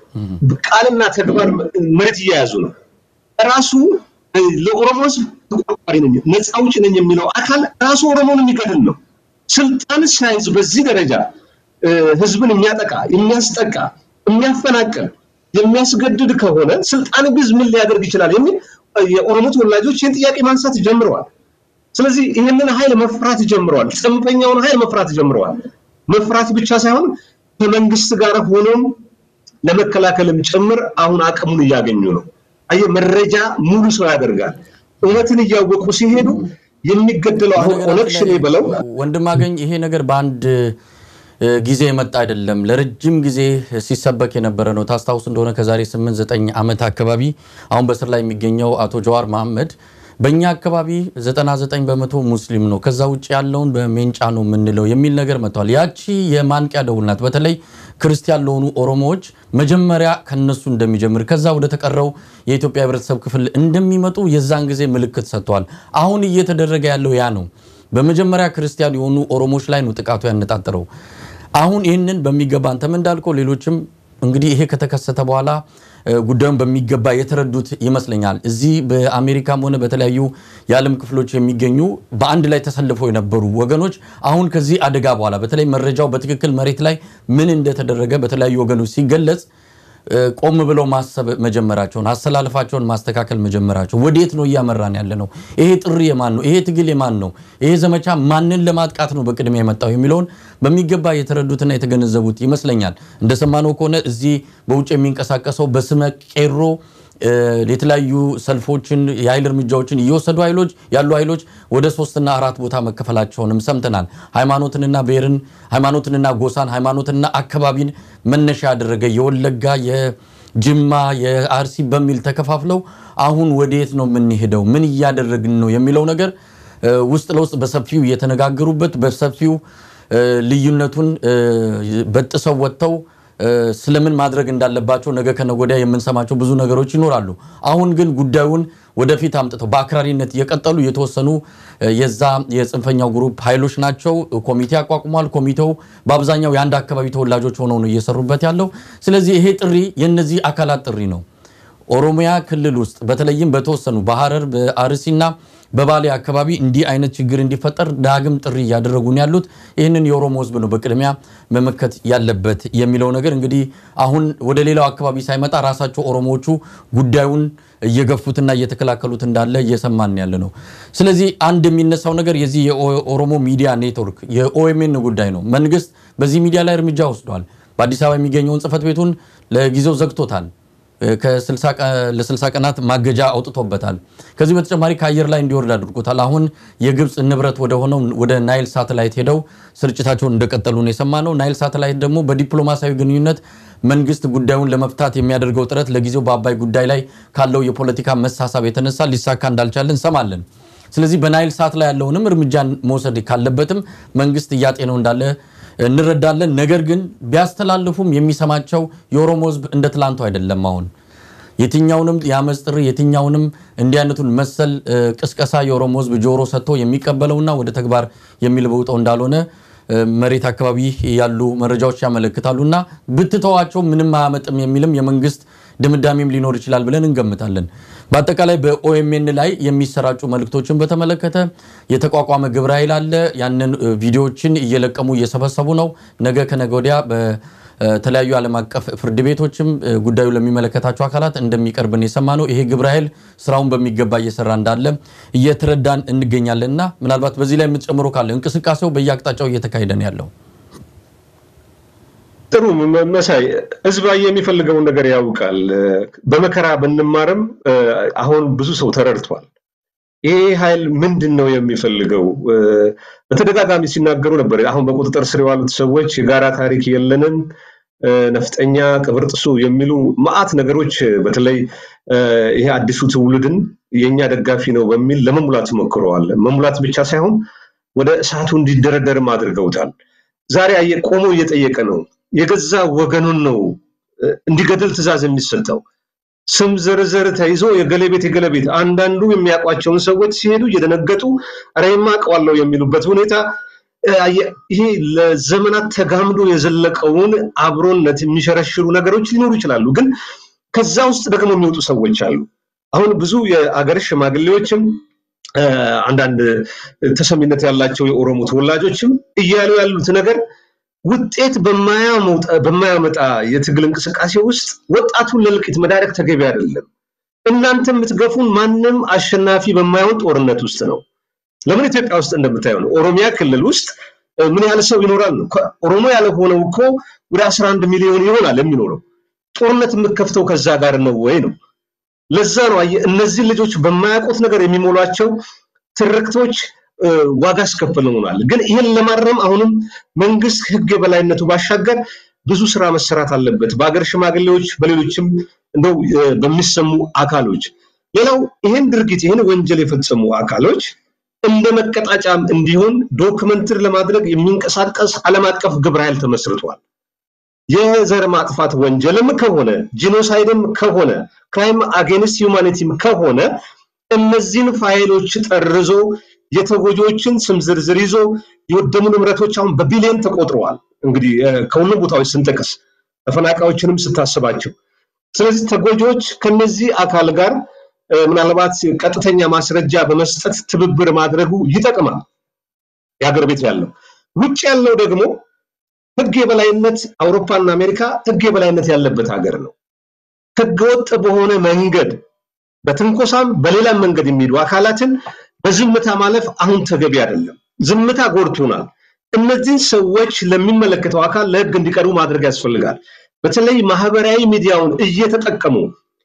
ቃልና ተግባር መሬት እየያዙ ነው። ራሱ ለኦሮሞ ህዝብ ተቆርቋሪ ነኝ ነፃ አውጪ ነኝ የሚለው አካል ራሱ ኦሮሞን የሚገድል ነው። ስልጣን ሳይዝ በዚህ ደረጃ ህዝብን የሚያጠቃ የሚያስጠቃ የሚያፈናቅል የሚያስገድድ ከሆነ ስልጣን ቢዝ ምን ሊያደርግ ይችላል የሚል የኦሮሞ ተወላጆች ይህን ጥያቄ ማንሳት ጀምረዋል። ስለዚህ ይህንን ኃይል መፍራት ጀምረዋል። ጽንፈኛውን ኃይል መፍራት ጀምረዋል። መፍራት ብቻ ሳይሆን ከመንግስት ጋር ሆኖም ለመከላከልም ጭምር አሁን አቅሙን እያገኙ ነው። አየህ መረጃ ሙሉ ሰው ያደርጋል። እውነትን እያወቁ ሲሄዱ የሚገደለው አሁን ኦነግ ሸኔ ብለው ወንድም አገኝ ይሄ ነገር በአንድ ጊዜ የመጣ አይደለም። ለረጅም ጊዜ ሲሰበክ የነበረ ነው። ታስታውስ እንደሆነ ከዛሬ 8 9 ዓመት አካባቢ አሁን በስር ላይ የሚገኘው አቶ ጀዋር መሐመድ በእኛ አካባቢ 99 በመቶ ሙስሊም ነው፣ ከዛ ውጭ ያለውን በሜንጫ ነው የምንለው የሚል ነገር መጥቷል። ያቺ የማንቂያ ደውል ናት። በተለይ ክርስቲያን ለሆኑ ኦሮሞዎች መጀመሪያ ከነሱ እንደሚጀምር ከዛ ወደ ተቀረው የኢትዮጵያ ሕብረተሰብ ክፍል እንደሚመጡ የዛን ጊዜ ምልክት ሰጥቷል። አሁን እየተደረገ ያለው ያ ነው። በመጀመሪያ ክርስቲያን የሆኑ ኦሮሞዎች ላይ ነው ጥቃቱ ያነጣጠረው። አሁን ይህንን በሚገባ አንተም እንዳልከው ሌሎችም እንግዲህ ይሄ ከተከሰተ በኋላ ጉዳዩን በሚገባ የተረዱት ይመስለኛል። እዚህ በአሜሪካም ሆነ በተለያዩ የዓለም ክፍሎች የሚገኙ በአንድ ላይ ተሰልፈው የነበሩ ወገኖች አሁን ከዚህ አደጋ በኋላ በተለይ መረጃው በትክክል መሬት ላይ ምን እንደተደረገ በተለያዩ ወገኖች ሲገለጽ ቆም ብለው ማሰብ መጀመራቸውን አሰላለፋቸውን ማስተካከል መጀመራቸው ወዴት ነው እያመራን ያለ ነው? ይሄ ጥሪ የማን ነው? ይሄ ትግል የማን ነው? ይሄ ዘመቻ ማንን ለማጥቃት ነው በቅድሚያ የመጣው የሚለውን በሚገባ የተረዱትና የተገነዘቡት ይመስለኛል። እንደሰማነው ከሆነ እዚህ በውጭ የሚንቀሳቀሰው በስመ ቄሮ የተለያዩ ሰልፎችን የኃይል እርምጃዎችን እየወሰዱ ኃይሎች ያሉ ኃይሎች ወደ ሶስትና አራት ቦታ መከፈላቸውንም ሰምተናል። ሃይማኖትንና ብሔርን፣ ሃይማኖትንና ጎሳን፣ ሃይማኖትንና አካባቢን መነሻ ያደረገ የወለጋ የጅማ የአርሲ በሚል ተከፋፍለው አሁን ወዴት ነው የምንሄደው? ምን እያደረግን ነው የሚለው ነገር ውስጥ ለውስጥ በሰፊው እየተነጋገሩበት በሰፊው ልዩነቱን በጥሰው ወጥተው ስለምን ማድረግ እንዳለባቸው ነገ ከነገ ወዲያ የምንሰማቸው ብዙ ነገሮች ይኖራሉ። አሁን ግን ጉዳዩን ወደፊት አምጥተው በአክራሪነት የቀጠሉ የተወሰኑ የዛ የጽንፈኛው ግሩፕ ኃይሎች ናቸው። ኮሚቴ አቋቁሟል። ኮሚቴው በአብዛኛው የአንድ አካባቢ ተወላጆች ሆነው ነው እየሰሩበት ያለው። ስለዚህ ይሄ ጥሪ የእነዚህ አካላት ጥሪ ነው። ኦሮሚያ ክልል ውስጥ በተለይም በተወሰኑ በሐረር በአርሲና በባሌ አካባቢ እንዲህ አይነት ችግር እንዲፈጠር ዳግም ጥሪ እያደረጉ ነው ያሉት። ይህንን የኦሮሞ ሕዝብ ነው በቅድሚያ መመከት ያለበት የሚለው ነገር እንግዲህ አሁን ወደ ሌላው አካባቢ ሳይመጣ ራሳቸው ኦሮሞዎቹ ጉዳዩን እየገፉትና እየተከላከሉት እንዳለ እየሰማን ያለ ነው። ስለዚህ አንድ የሚነሳው ነገር የዚህ የኦሮሞ ሚዲያ ኔትወርክ የኦኤምኤን ጉዳይ ነው። መንግስት በዚህ ሚዲያ ላይ እርምጃ ወስዷል። በአዲስ አበባ የሚገኘውን ጽህፈት ቤቱን ለጊዜው ዘግቶታል። ለ60 ቀናት ማገጃ አውጥቶበታል። ከዚህ በተጨማሪ ከአየር ላይ እንዲወርድ አድርጎታል። አሁን የግብፅ ንብረት ወደ ሆነው ወደ ናይል ሳተላይት ሄደው ስርጭታቸውን እንደቀጠሉ ነው የሰማነው። ናይል ሳተላይት ደግሞ በዲፕሎማሲያዊ ግንኙነት መንግስት ጉዳዩን ለመፍታት የሚያደርገው ጥረት ለጊዜው በአባይ ጉዳይ ላይ ካለው የፖለቲካ መሳሳብ የተነሳ ሊሳካ እንዳልቻለ እንሰማለን። ስለዚህ በናይል ሳት ላይ ያለውንም እርምጃን መውሰድ ካለበትም መንግስት እያጤነው እንዳለ እንረዳለን። ነገር ግን ቢያስተላልፉም የሚሰማቸው የኦሮሞ ህዝብ እንደ ትላንቱ አይደለም። አሁን የትኛውንም የአመፅ ጥሪ የትኛውንም እንዲህ አይነቱን መሰል ቅስቀሳ የኦሮሞ ህዝብ ጆሮ ሰጥቶ የሚቀበለውና ወደ ተግባር የሚለውጠው እንዳልሆነ መሬት አካባቢ ያሉ መረጃዎች ያመለክታሉና ብትተዋቸው ምንም አያመጥም የሚልም የመንግስት ድምዳሜም ሊኖር ይችላል ብለን እንገምታለን። በአጠቃላይ በኦኤምኤን ላይ የሚሰራጩ መልእክቶችን በተመለከተ የተቋቋመ ግብረ ኃይል አለ። ያንን ቪዲዮዎችን እየለቀሙ እየሰበሰቡ ነው። ነገ ከነገ ወዲያ በተለያዩ ዓለም አቀፍ ፍርድ ቤቶችም ጉዳዩ ለሚመለከታቸው አካላት እንደሚቀርብን የሰማ ነው። ይሄ ግብረ ኃይል ስራውን በሚገባ እየሰራ እንዳለ እየተረዳን እንገኛለን እና ምናልባት በዚህ ላይ የምትጨምሮ ካለ እንቅስቃሴው በየአቅጣጫው እየተካሄደ ነው ያለው። ጥሩ መሳይ ህዝባዊ የሚፈልገውን ነገር ያውቃል። በመከራ ብንማርም አሁን ብዙ ሰው ተረድቷል። ይሄ ኃይል ምንድን ነው የሚፈልገው? በተደጋጋሚ ሲናገሩ ነበር። አሁን በቁጥጥር ስር የዋሉት ሰዎች የጋራ ታሪክ የለንም፣ ነፍጠኛ፣ ቅብር ጥሱ የሚሉ መዓት ነገሮች በተለይ ይሄ አዲሱ ትውልድን የእኛ ደጋፊ ነው በሚል ለመሙላት ሞክረዋል። መሙላት ብቻ ሳይሆን ወደ እሳቱ እንዲደረደርም አድርገውታል። ዛሬ አየህ ቆሞ እየጠየቀ ነው። የገዛ ወገኑን ነው እንዲገድል ትዕዛዝ የሚሰጠው። ስም ዝርዝር ተይዞ የገሌ ቤት የገሌ ቤት አንዳንዱ የሚያውቋቸውን ሰዎች ሲሄዱ እየደነገጡ ኧረ የማውቀዋለሁ የሚሉበት ሁኔታ ይሄ ለዘመናት ተጋምዶ የዘለቀውን አብሮነት የሚሸረሽሩ ነገሮች ሊኖሩ ይችላሉ። ግን ከዛ ውስጥ ደግሞ የሚወጡ ሰዎች አሉ። አሁን ብዙ የአገር ሽማግሌዎችም አንዳንድ ተሰሚነት ያላቸው የኦሮሞ ተወላጆችም እያሉ ያሉት ነገር ውጤት በማያመጣ የትግል እንቅስቃሴ ውስጥ ወጣቱን ለእልቂት መዳረግ ተገቢ አይደለም። እናንተ የምትገፉን ማንም አሸናፊ በማይሆን ጦርነት ውስጥ ነው። ለምን ኢትዮጵያ ውስጥ እንደምታየው ነው። ኦሮሚያ ክልል ውስጥ ምን ያህል ሰው ይኖራል? ኦሮሞ ያልሆነው እኮ ወደ 11 ሚሊዮን ይሆናል የሚኖረው። ጦርነት የምከፍተው ከዛ ጋር ነው ወይ ነው? ለዛ ነው እነዚህ ልጆች በማያውቁት ነገር የሚሞሏቸው ትርክቶች ዋጋ አስከፍለውናል። ግን ይህን ለማረም አሁንም መንግስት ህግ የበላይነቱ ባሻገር ብዙ ስራ መሰራት አለበት፣ በሀገር ሽማግሌዎች፣ በሌሎችም እንደው በሚሰሙ አካሎች። ሌላው ይህን ድርጊት ይህን ወንጀል የፈጸሙ አካሎች እንደ መቀጣጫም እንዲሆን ዶክመንትር ለማድረግ የሚንቀሳቀስ ዓለም አቀፍ ግብረ ኃይል ተመስርቷል። የዘር ማጥፋት ወንጀልም ከሆነ ጂኖሳይድም ከሆነ ክራይም አጌንስት ሂውማኒቲም ከሆነ እነዚህን ፋይሎች ጠርዞ የተጎጂዎችን ስም ዝርዝር ይዞ የወደሙ ንብረቶች አሁን በቢሊዮን ተቆጥረዋል። እንግዲህ ከሁሉም ቦታዎች ስንጠቅስ ተፈናቃዮችንም ስታስባቸው፣ ስለዚህ ተጎጂዎች ከነዚህ አካል ጋር ምናልባት ቀጥተኛ ማስረጃ በመስጠት ትብብር ማድረጉ ይጠቅማል። የሀገር ቤት ያለው ውጭ ያለው ደግሞ ህግ የበላይነት አውሮፓና አሜሪካ ህግ የበላይነት ያለበት ሀገር ነው። ህገወጥ በሆነ መንገድ በትንኮሳም በሌላም መንገድ የሚሄዱ አካላትን በዝምታ ማለፍ አሁን ተገቢ አይደለም። ዝምታ ጎድቶናል። እነዚህን ሰዎች ለሚመለከተው አካል ለህግ እንዲቀርቡ ማድረግ ያስፈልጋል። በተለይ ማህበራዊ ሚዲያውን እየተጠቀሙ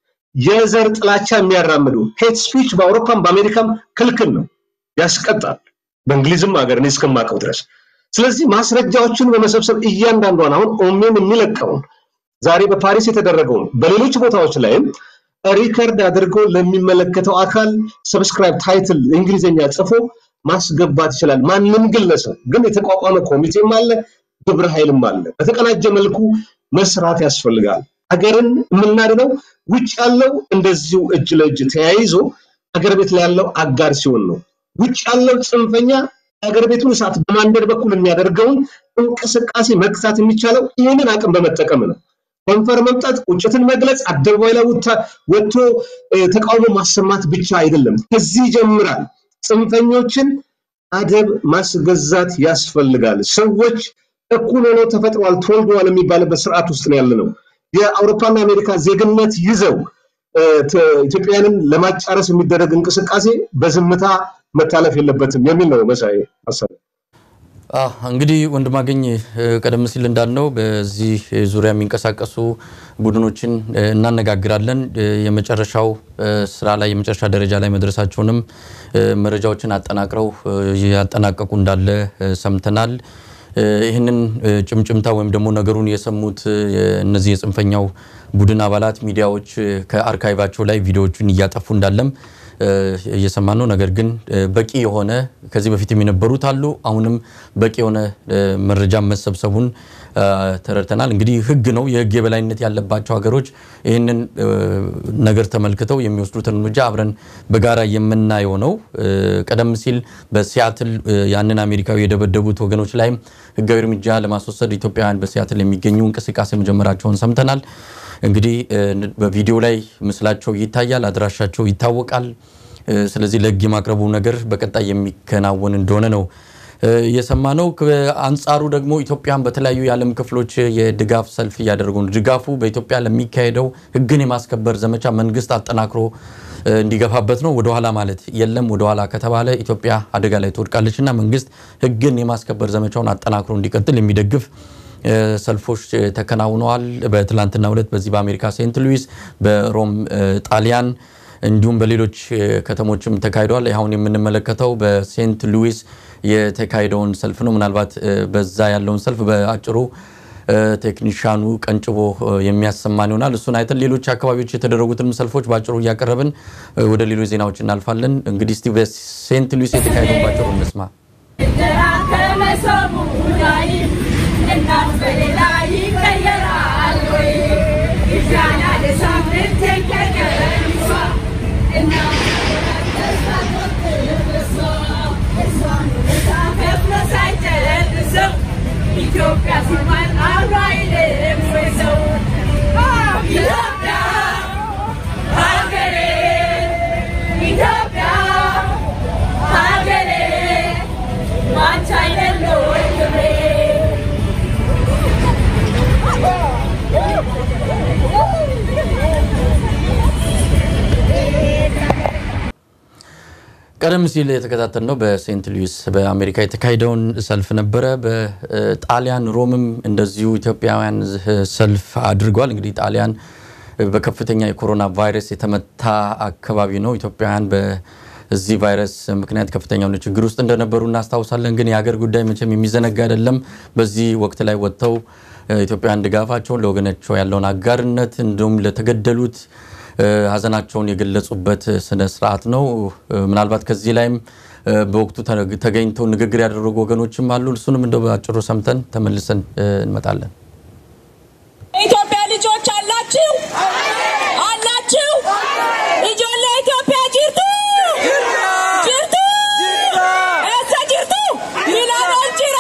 የዘር ጥላቻ የሚያራምዱ ሄት ስፒች በአውሮፓም በአሜሪካም ክልክል ነው፣ ያስቀጣል። በእንግሊዝም ሀገር እኔ እስከማውቀው ድረስ ስለዚህ ማስረጃዎችን በመሰብሰብ እያንዳንዷን አሁን ኦሜን የሚለቀውን ዛሬ በፓሪስ የተደረገውን በሌሎች ቦታዎች ላይም ሪከርድ አድርጎ ለሚመለከተው አካል ሰብስክራይብ ታይትል እንግሊዝኛ ጽፎ ማስገባት ይችላል። ማንም ግለሰብ ግን የተቋቋመ ኮሚቴም አለ፣ ግብረ ኃይልም አለ። በተቀናጀ መልኩ መስራት ያስፈልጋል። ሀገርን የምናድነው ውጭ ያለው እንደዚሁ እጅ ለእጅ ተያይዞ ሀገር ቤት ላይ ያለው አጋር ሲሆን ነው። ውጭ ያለው ጽንፈኛ ሀገር ቤቱን እሳት በማንደድ በኩል የሚያደርገውን እንቅስቃሴ መግታት የሚቻለው ይህንን አቅም በመጠቀም ነው። ከንፈር መምጠት፣ ቁጭትን መግለጽ፣ አደባባይ ላይ ወጥቶ ተቃውሞ ማሰማት ብቻ አይደለም። ከዚህ ይጀምራል። ጽንፈኞችን አደብ ማስገዛት ያስፈልጋል። ሰዎች እኩል ሆነው ተፈጥረዋል፣ ተወልደዋል የሚባልበት ስርዓት ውስጥ ነው ያለ ነው። የአውሮፓና አሜሪካ ዜግነት ይዘው ኢትዮጵያውያንን ለማጫረስ የሚደረግ እንቅስቃሴ በዝምታ መታለፍ የለበትም የሚል ነው መሳይ ሀሳብ። እንግዲህ ወንድማገኝ ቀደም ሲል እንዳልነው በዚህ ዙሪያ የሚንቀሳቀሱ ቡድኖችን እናነጋግራለን። የመጨረሻው ስራ ላይ የመጨረሻ ደረጃ ላይ መድረሳቸውንም መረጃዎችን አጠናቅረው ያጠናቀቁ እንዳለ ሰምተናል። ይህንን ጭምጭምታ ወይም ደግሞ ነገሩን የሰሙት እነዚህ የጽንፈኛው ቡድን አባላት ሚዲያዎች ከአርካይቫቸው ላይ ቪዲዮዎቹን እያጠፉ እንዳለም እየሰማ ነው። ነገር ግን በቂ የሆነ ከዚህ በፊት የነበሩት አሉ። አሁንም በቂ የሆነ መረጃ መሰብሰቡን ተረድተናል። እንግዲህ ህግ ነው፣ የህግ የበላይነት ያለባቸው ሀገሮች ይህንን ነገር ተመልክተው የሚወስዱትን እርምጃ አብረን በጋራ የምናየው ነው። ቀደም ሲል በሲያትል ያንን አሜሪካዊ የደበደቡት ወገኖች ላይም ህጋዊ እርምጃ ለማስወሰድ ኢትዮጵያውያን በሲያትል የሚገኙ እንቅስቃሴ መጀመራቸውን ሰምተናል። እንግዲህ በቪዲዮ ላይ ምስላቸው ይታያል፣ አድራሻቸው ይታወቃል። ስለዚህ ለህግ የማቅረቡ ነገር በቀጣይ የሚከናወን እንደሆነ ነው የሰማነው። አንጻሩ ደግሞ ኢትዮጵያን በተለያዩ የዓለም ክፍሎች የድጋፍ ሰልፍ እያደረጉ ነው። ድጋፉ በኢትዮጵያ ለሚካሄደው ህግን የማስከበር ዘመቻ መንግስት አጠናክሮ እንዲገፋበት ነው። ወደኋላ ማለት የለም። ወደኋላ ከተባለ ኢትዮጵያ አደጋ ላይ ትወድቃለች እና መንግስት ህግን የማስከበር ዘመቻውን አጠናክሮ እንዲቀጥል የሚደግፍ ሰልፎች ተከናውነዋል። በትላንትናው ዕለት በዚህ በአሜሪካ ሴንት ሉዊስ፣ በሮም ጣሊያን እንዲሁም በሌሎች ከተሞችም ተካሂደዋል። አሁን የምንመለከተው በሴንት ሉዊስ የተካሄደውን ሰልፍ ነው። ምናልባት በዛ ያለውን ሰልፍ በአጭሩ ቴክኒሻኑ ቀንጭቦ የሚያሰማን ይሆናል። እሱን አይተን ሌሎች አካባቢዎች የተደረጉትን ሰልፎች በአጭሩ እያቀረብን ወደ ሌሎች ዜናዎች እናልፋለን። እንግዲህ እስቲ በሴንት ሉዊስ የተካሄደውን ባጭሩ እንስማ። እናት በሌላ ይቀየራል ወይ? ይሻላ ለሳምንት ከቀረሷ እናት ተስፋ ቆርጥልበሷ እሷን ውለታ ከፍሎ ሳይጨርሰው ኢትዮጵያ ሲባል አብሮ አይልም ወይ ሰው ኢትዮጵያ ሀገሬ ኢትዮጵያ ሀገሬ ባንቺ አይደለ ወይ ክብሬ ቀደም ሲል የተከታተልነው በሴንት ሉዊስ በአሜሪካ የተካሄደውን ሰልፍ ነበረ። በጣሊያን ሮምም እንደዚሁ ኢትዮጵያውያን ሰልፍ አድርገዋል። እንግዲህ ጣሊያን በከፍተኛ የኮሮና ቫይረስ የተመታ አካባቢ ነው። ኢትዮጵያውያን በዚህ ቫይረስ ምክንያት ከፍተኛ የሆነ ችግር ውስጥ እንደነበሩ እናስታውሳለን። ግን የሀገር ጉዳይ መቼም የሚዘነጋ አይደለም። በዚህ ወቅት ላይ ወጥተው ኢትዮጵያውያን ድጋፋቸውን ለወገናቸው ያለውን አጋርነት እንዲሁም ለተገደሉት ሀዘናቸውን የገለጹበት ስነ ስርዓት ነው። ምናልባት ከዚህ ላይም በወቅቱ ተገኝተው ንግግር ያደረጉ ወገኖችም አሉ። እሱንም እንደው በአጭሩ ሰምተን ተመልሰን እንመጣለን። የኢትዮጵያ ልጆች አላችሁ አላችሁ ኢጆሌ ኢትዮጵያ ጅርቱ ጅርቱ ኤሰ ጅርቱ ሚላኖን ጅራ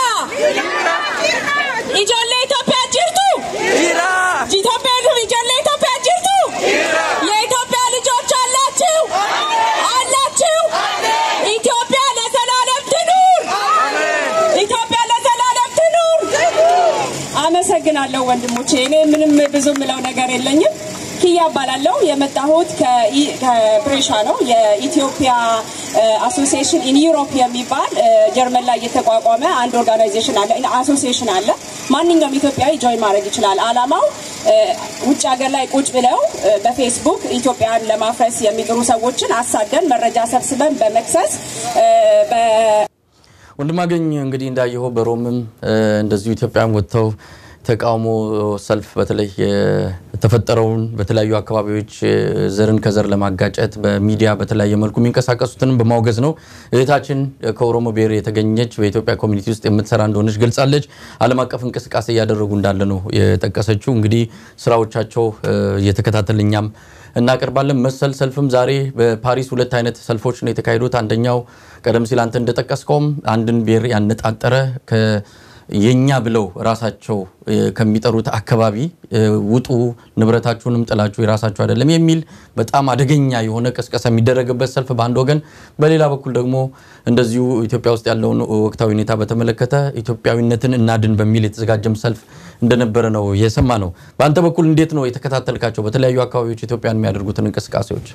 ኢጆሌ ኢትዮጵያ ጅርቱ ኢትዮጵያ ኢጆሌ ኢትዮጵያ ጅርቱ የኢትዮጵያ ልጆች አላችሁ አላችሁ ኢትዮጵያ ለዘላለም ትኑር ኢትዮጵያ ለዘላለም ትኑር አመሰግናለሁ ወንድሞቼ። እኔ ምንም ብዙ ምለው ነገር የለኝም። ኪያ እባላለሁ። የመጣሁት ከኢ- ከፕሬሻ ነው። የኢትዮጵያ አሶሲዬሽን ኢን ዩሮፕ የሚባል እ፣ ጀርመን ላይ የተቋቋመ አንድ ኦርጋናይዜሽን አለ፣ አሶሲዬሽን አለ። ማንኛውም ኢትዮጵያዊ ጆይን ማድረግ ይችላል። አላማው እ፣ ውጭ ሀገር ላይ ቁጭ ብለው እ፣ በፌስቡክ ኢትዮጵያን ለማፍረስ የሚጥሩ ሰዎችን አሳደን መረጃ ሰብስበን በመክሰስ እ፣ በ ወንድማገኝ እንግዲህ እንዳየኸው በሮምም እ፣ እንደዚሁ ኢትዮጵያውያን ወጥተው ተቃውሞ ሰልፍ በተለይ የተፈጠረውን በተለያዩ አካባቢዎች እ፣ ዘርን ከዘር ለማጋጨት በሚዲያ በተለያየ መልኩ የሚንቀሳቀሱትንም በማውገዝ ነው። እህታችን ከኦሮሞ ብሔር የተገኘች በኢትዮጵያ ኮሚኒቲ ውስጥ የምትሰራ እንደሆነች ገልጻለች። ዓለም አቀፍ እንቅስቃሴ እያደረጉ እንዳለ ነው የጠቀሰችው። እንግዲህ ስራዎቻቸው እ፣ እየተከታተል እኛም እናቀርባለን። መሰል ሰልፍም ዛሬ በፓሪስ ሁለት አይነት ሰልፎች ነው የተካሄዱት። አንደኛው ቀደም ሲል አንተ እንደጠቀስከውም አንድን ብሔር ያነጣጠረ ከ የኛ ብለው ራሳቸው እ፣ ከሚጠሩት አካባቢ እ፣ ውጡ፣ ንብረታችሁንም ጥላችሁ የራሳችሁ አይደለም የሚል በጣም አደገኛ የሆነ ቅስቀሳ የሚደረግበት ሰልፍ በአንድ ወገን፣ በሌላ በኩል ደግሞ እንደዚሁ ኢትዮጵያ ውስጥ ያለውን ወቅታዊ ሁኔታ በተመለከተ ኢትዮጵያዊነትን እናድን በሚል የተዘጋጀም ሰልፍ እንደነበረ ነው የሰማ ነው። በአንተ በኩል እንዴት ነው የተከታተልካቸው በተለያዩ አካባቢዎች ኢትዮጵያን የሚያደርጉትን እንቅስቃሴዎች?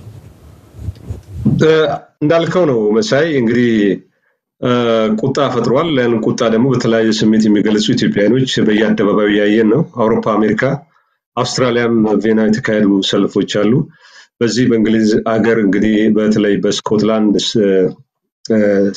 እንዳልከው ነው መሳይ እንግዲህ እ፣ ቁጣ ፈጥሯል። ያን ቁጣ ደግሞ በተለያየ ስሜት የሚገልጹ ኢትዮጵያውያኖች በየአደባባዩ እያየን ነው። አውሮፓ፣ አሜሪካ፣ አውስትራሊያም ቬና የተካሄዱ ሰልፎች አሉ። በዚህ በእንግሊዝ አገር እንግዲህ በተለይ በስኮትላንድ ስ- እ፣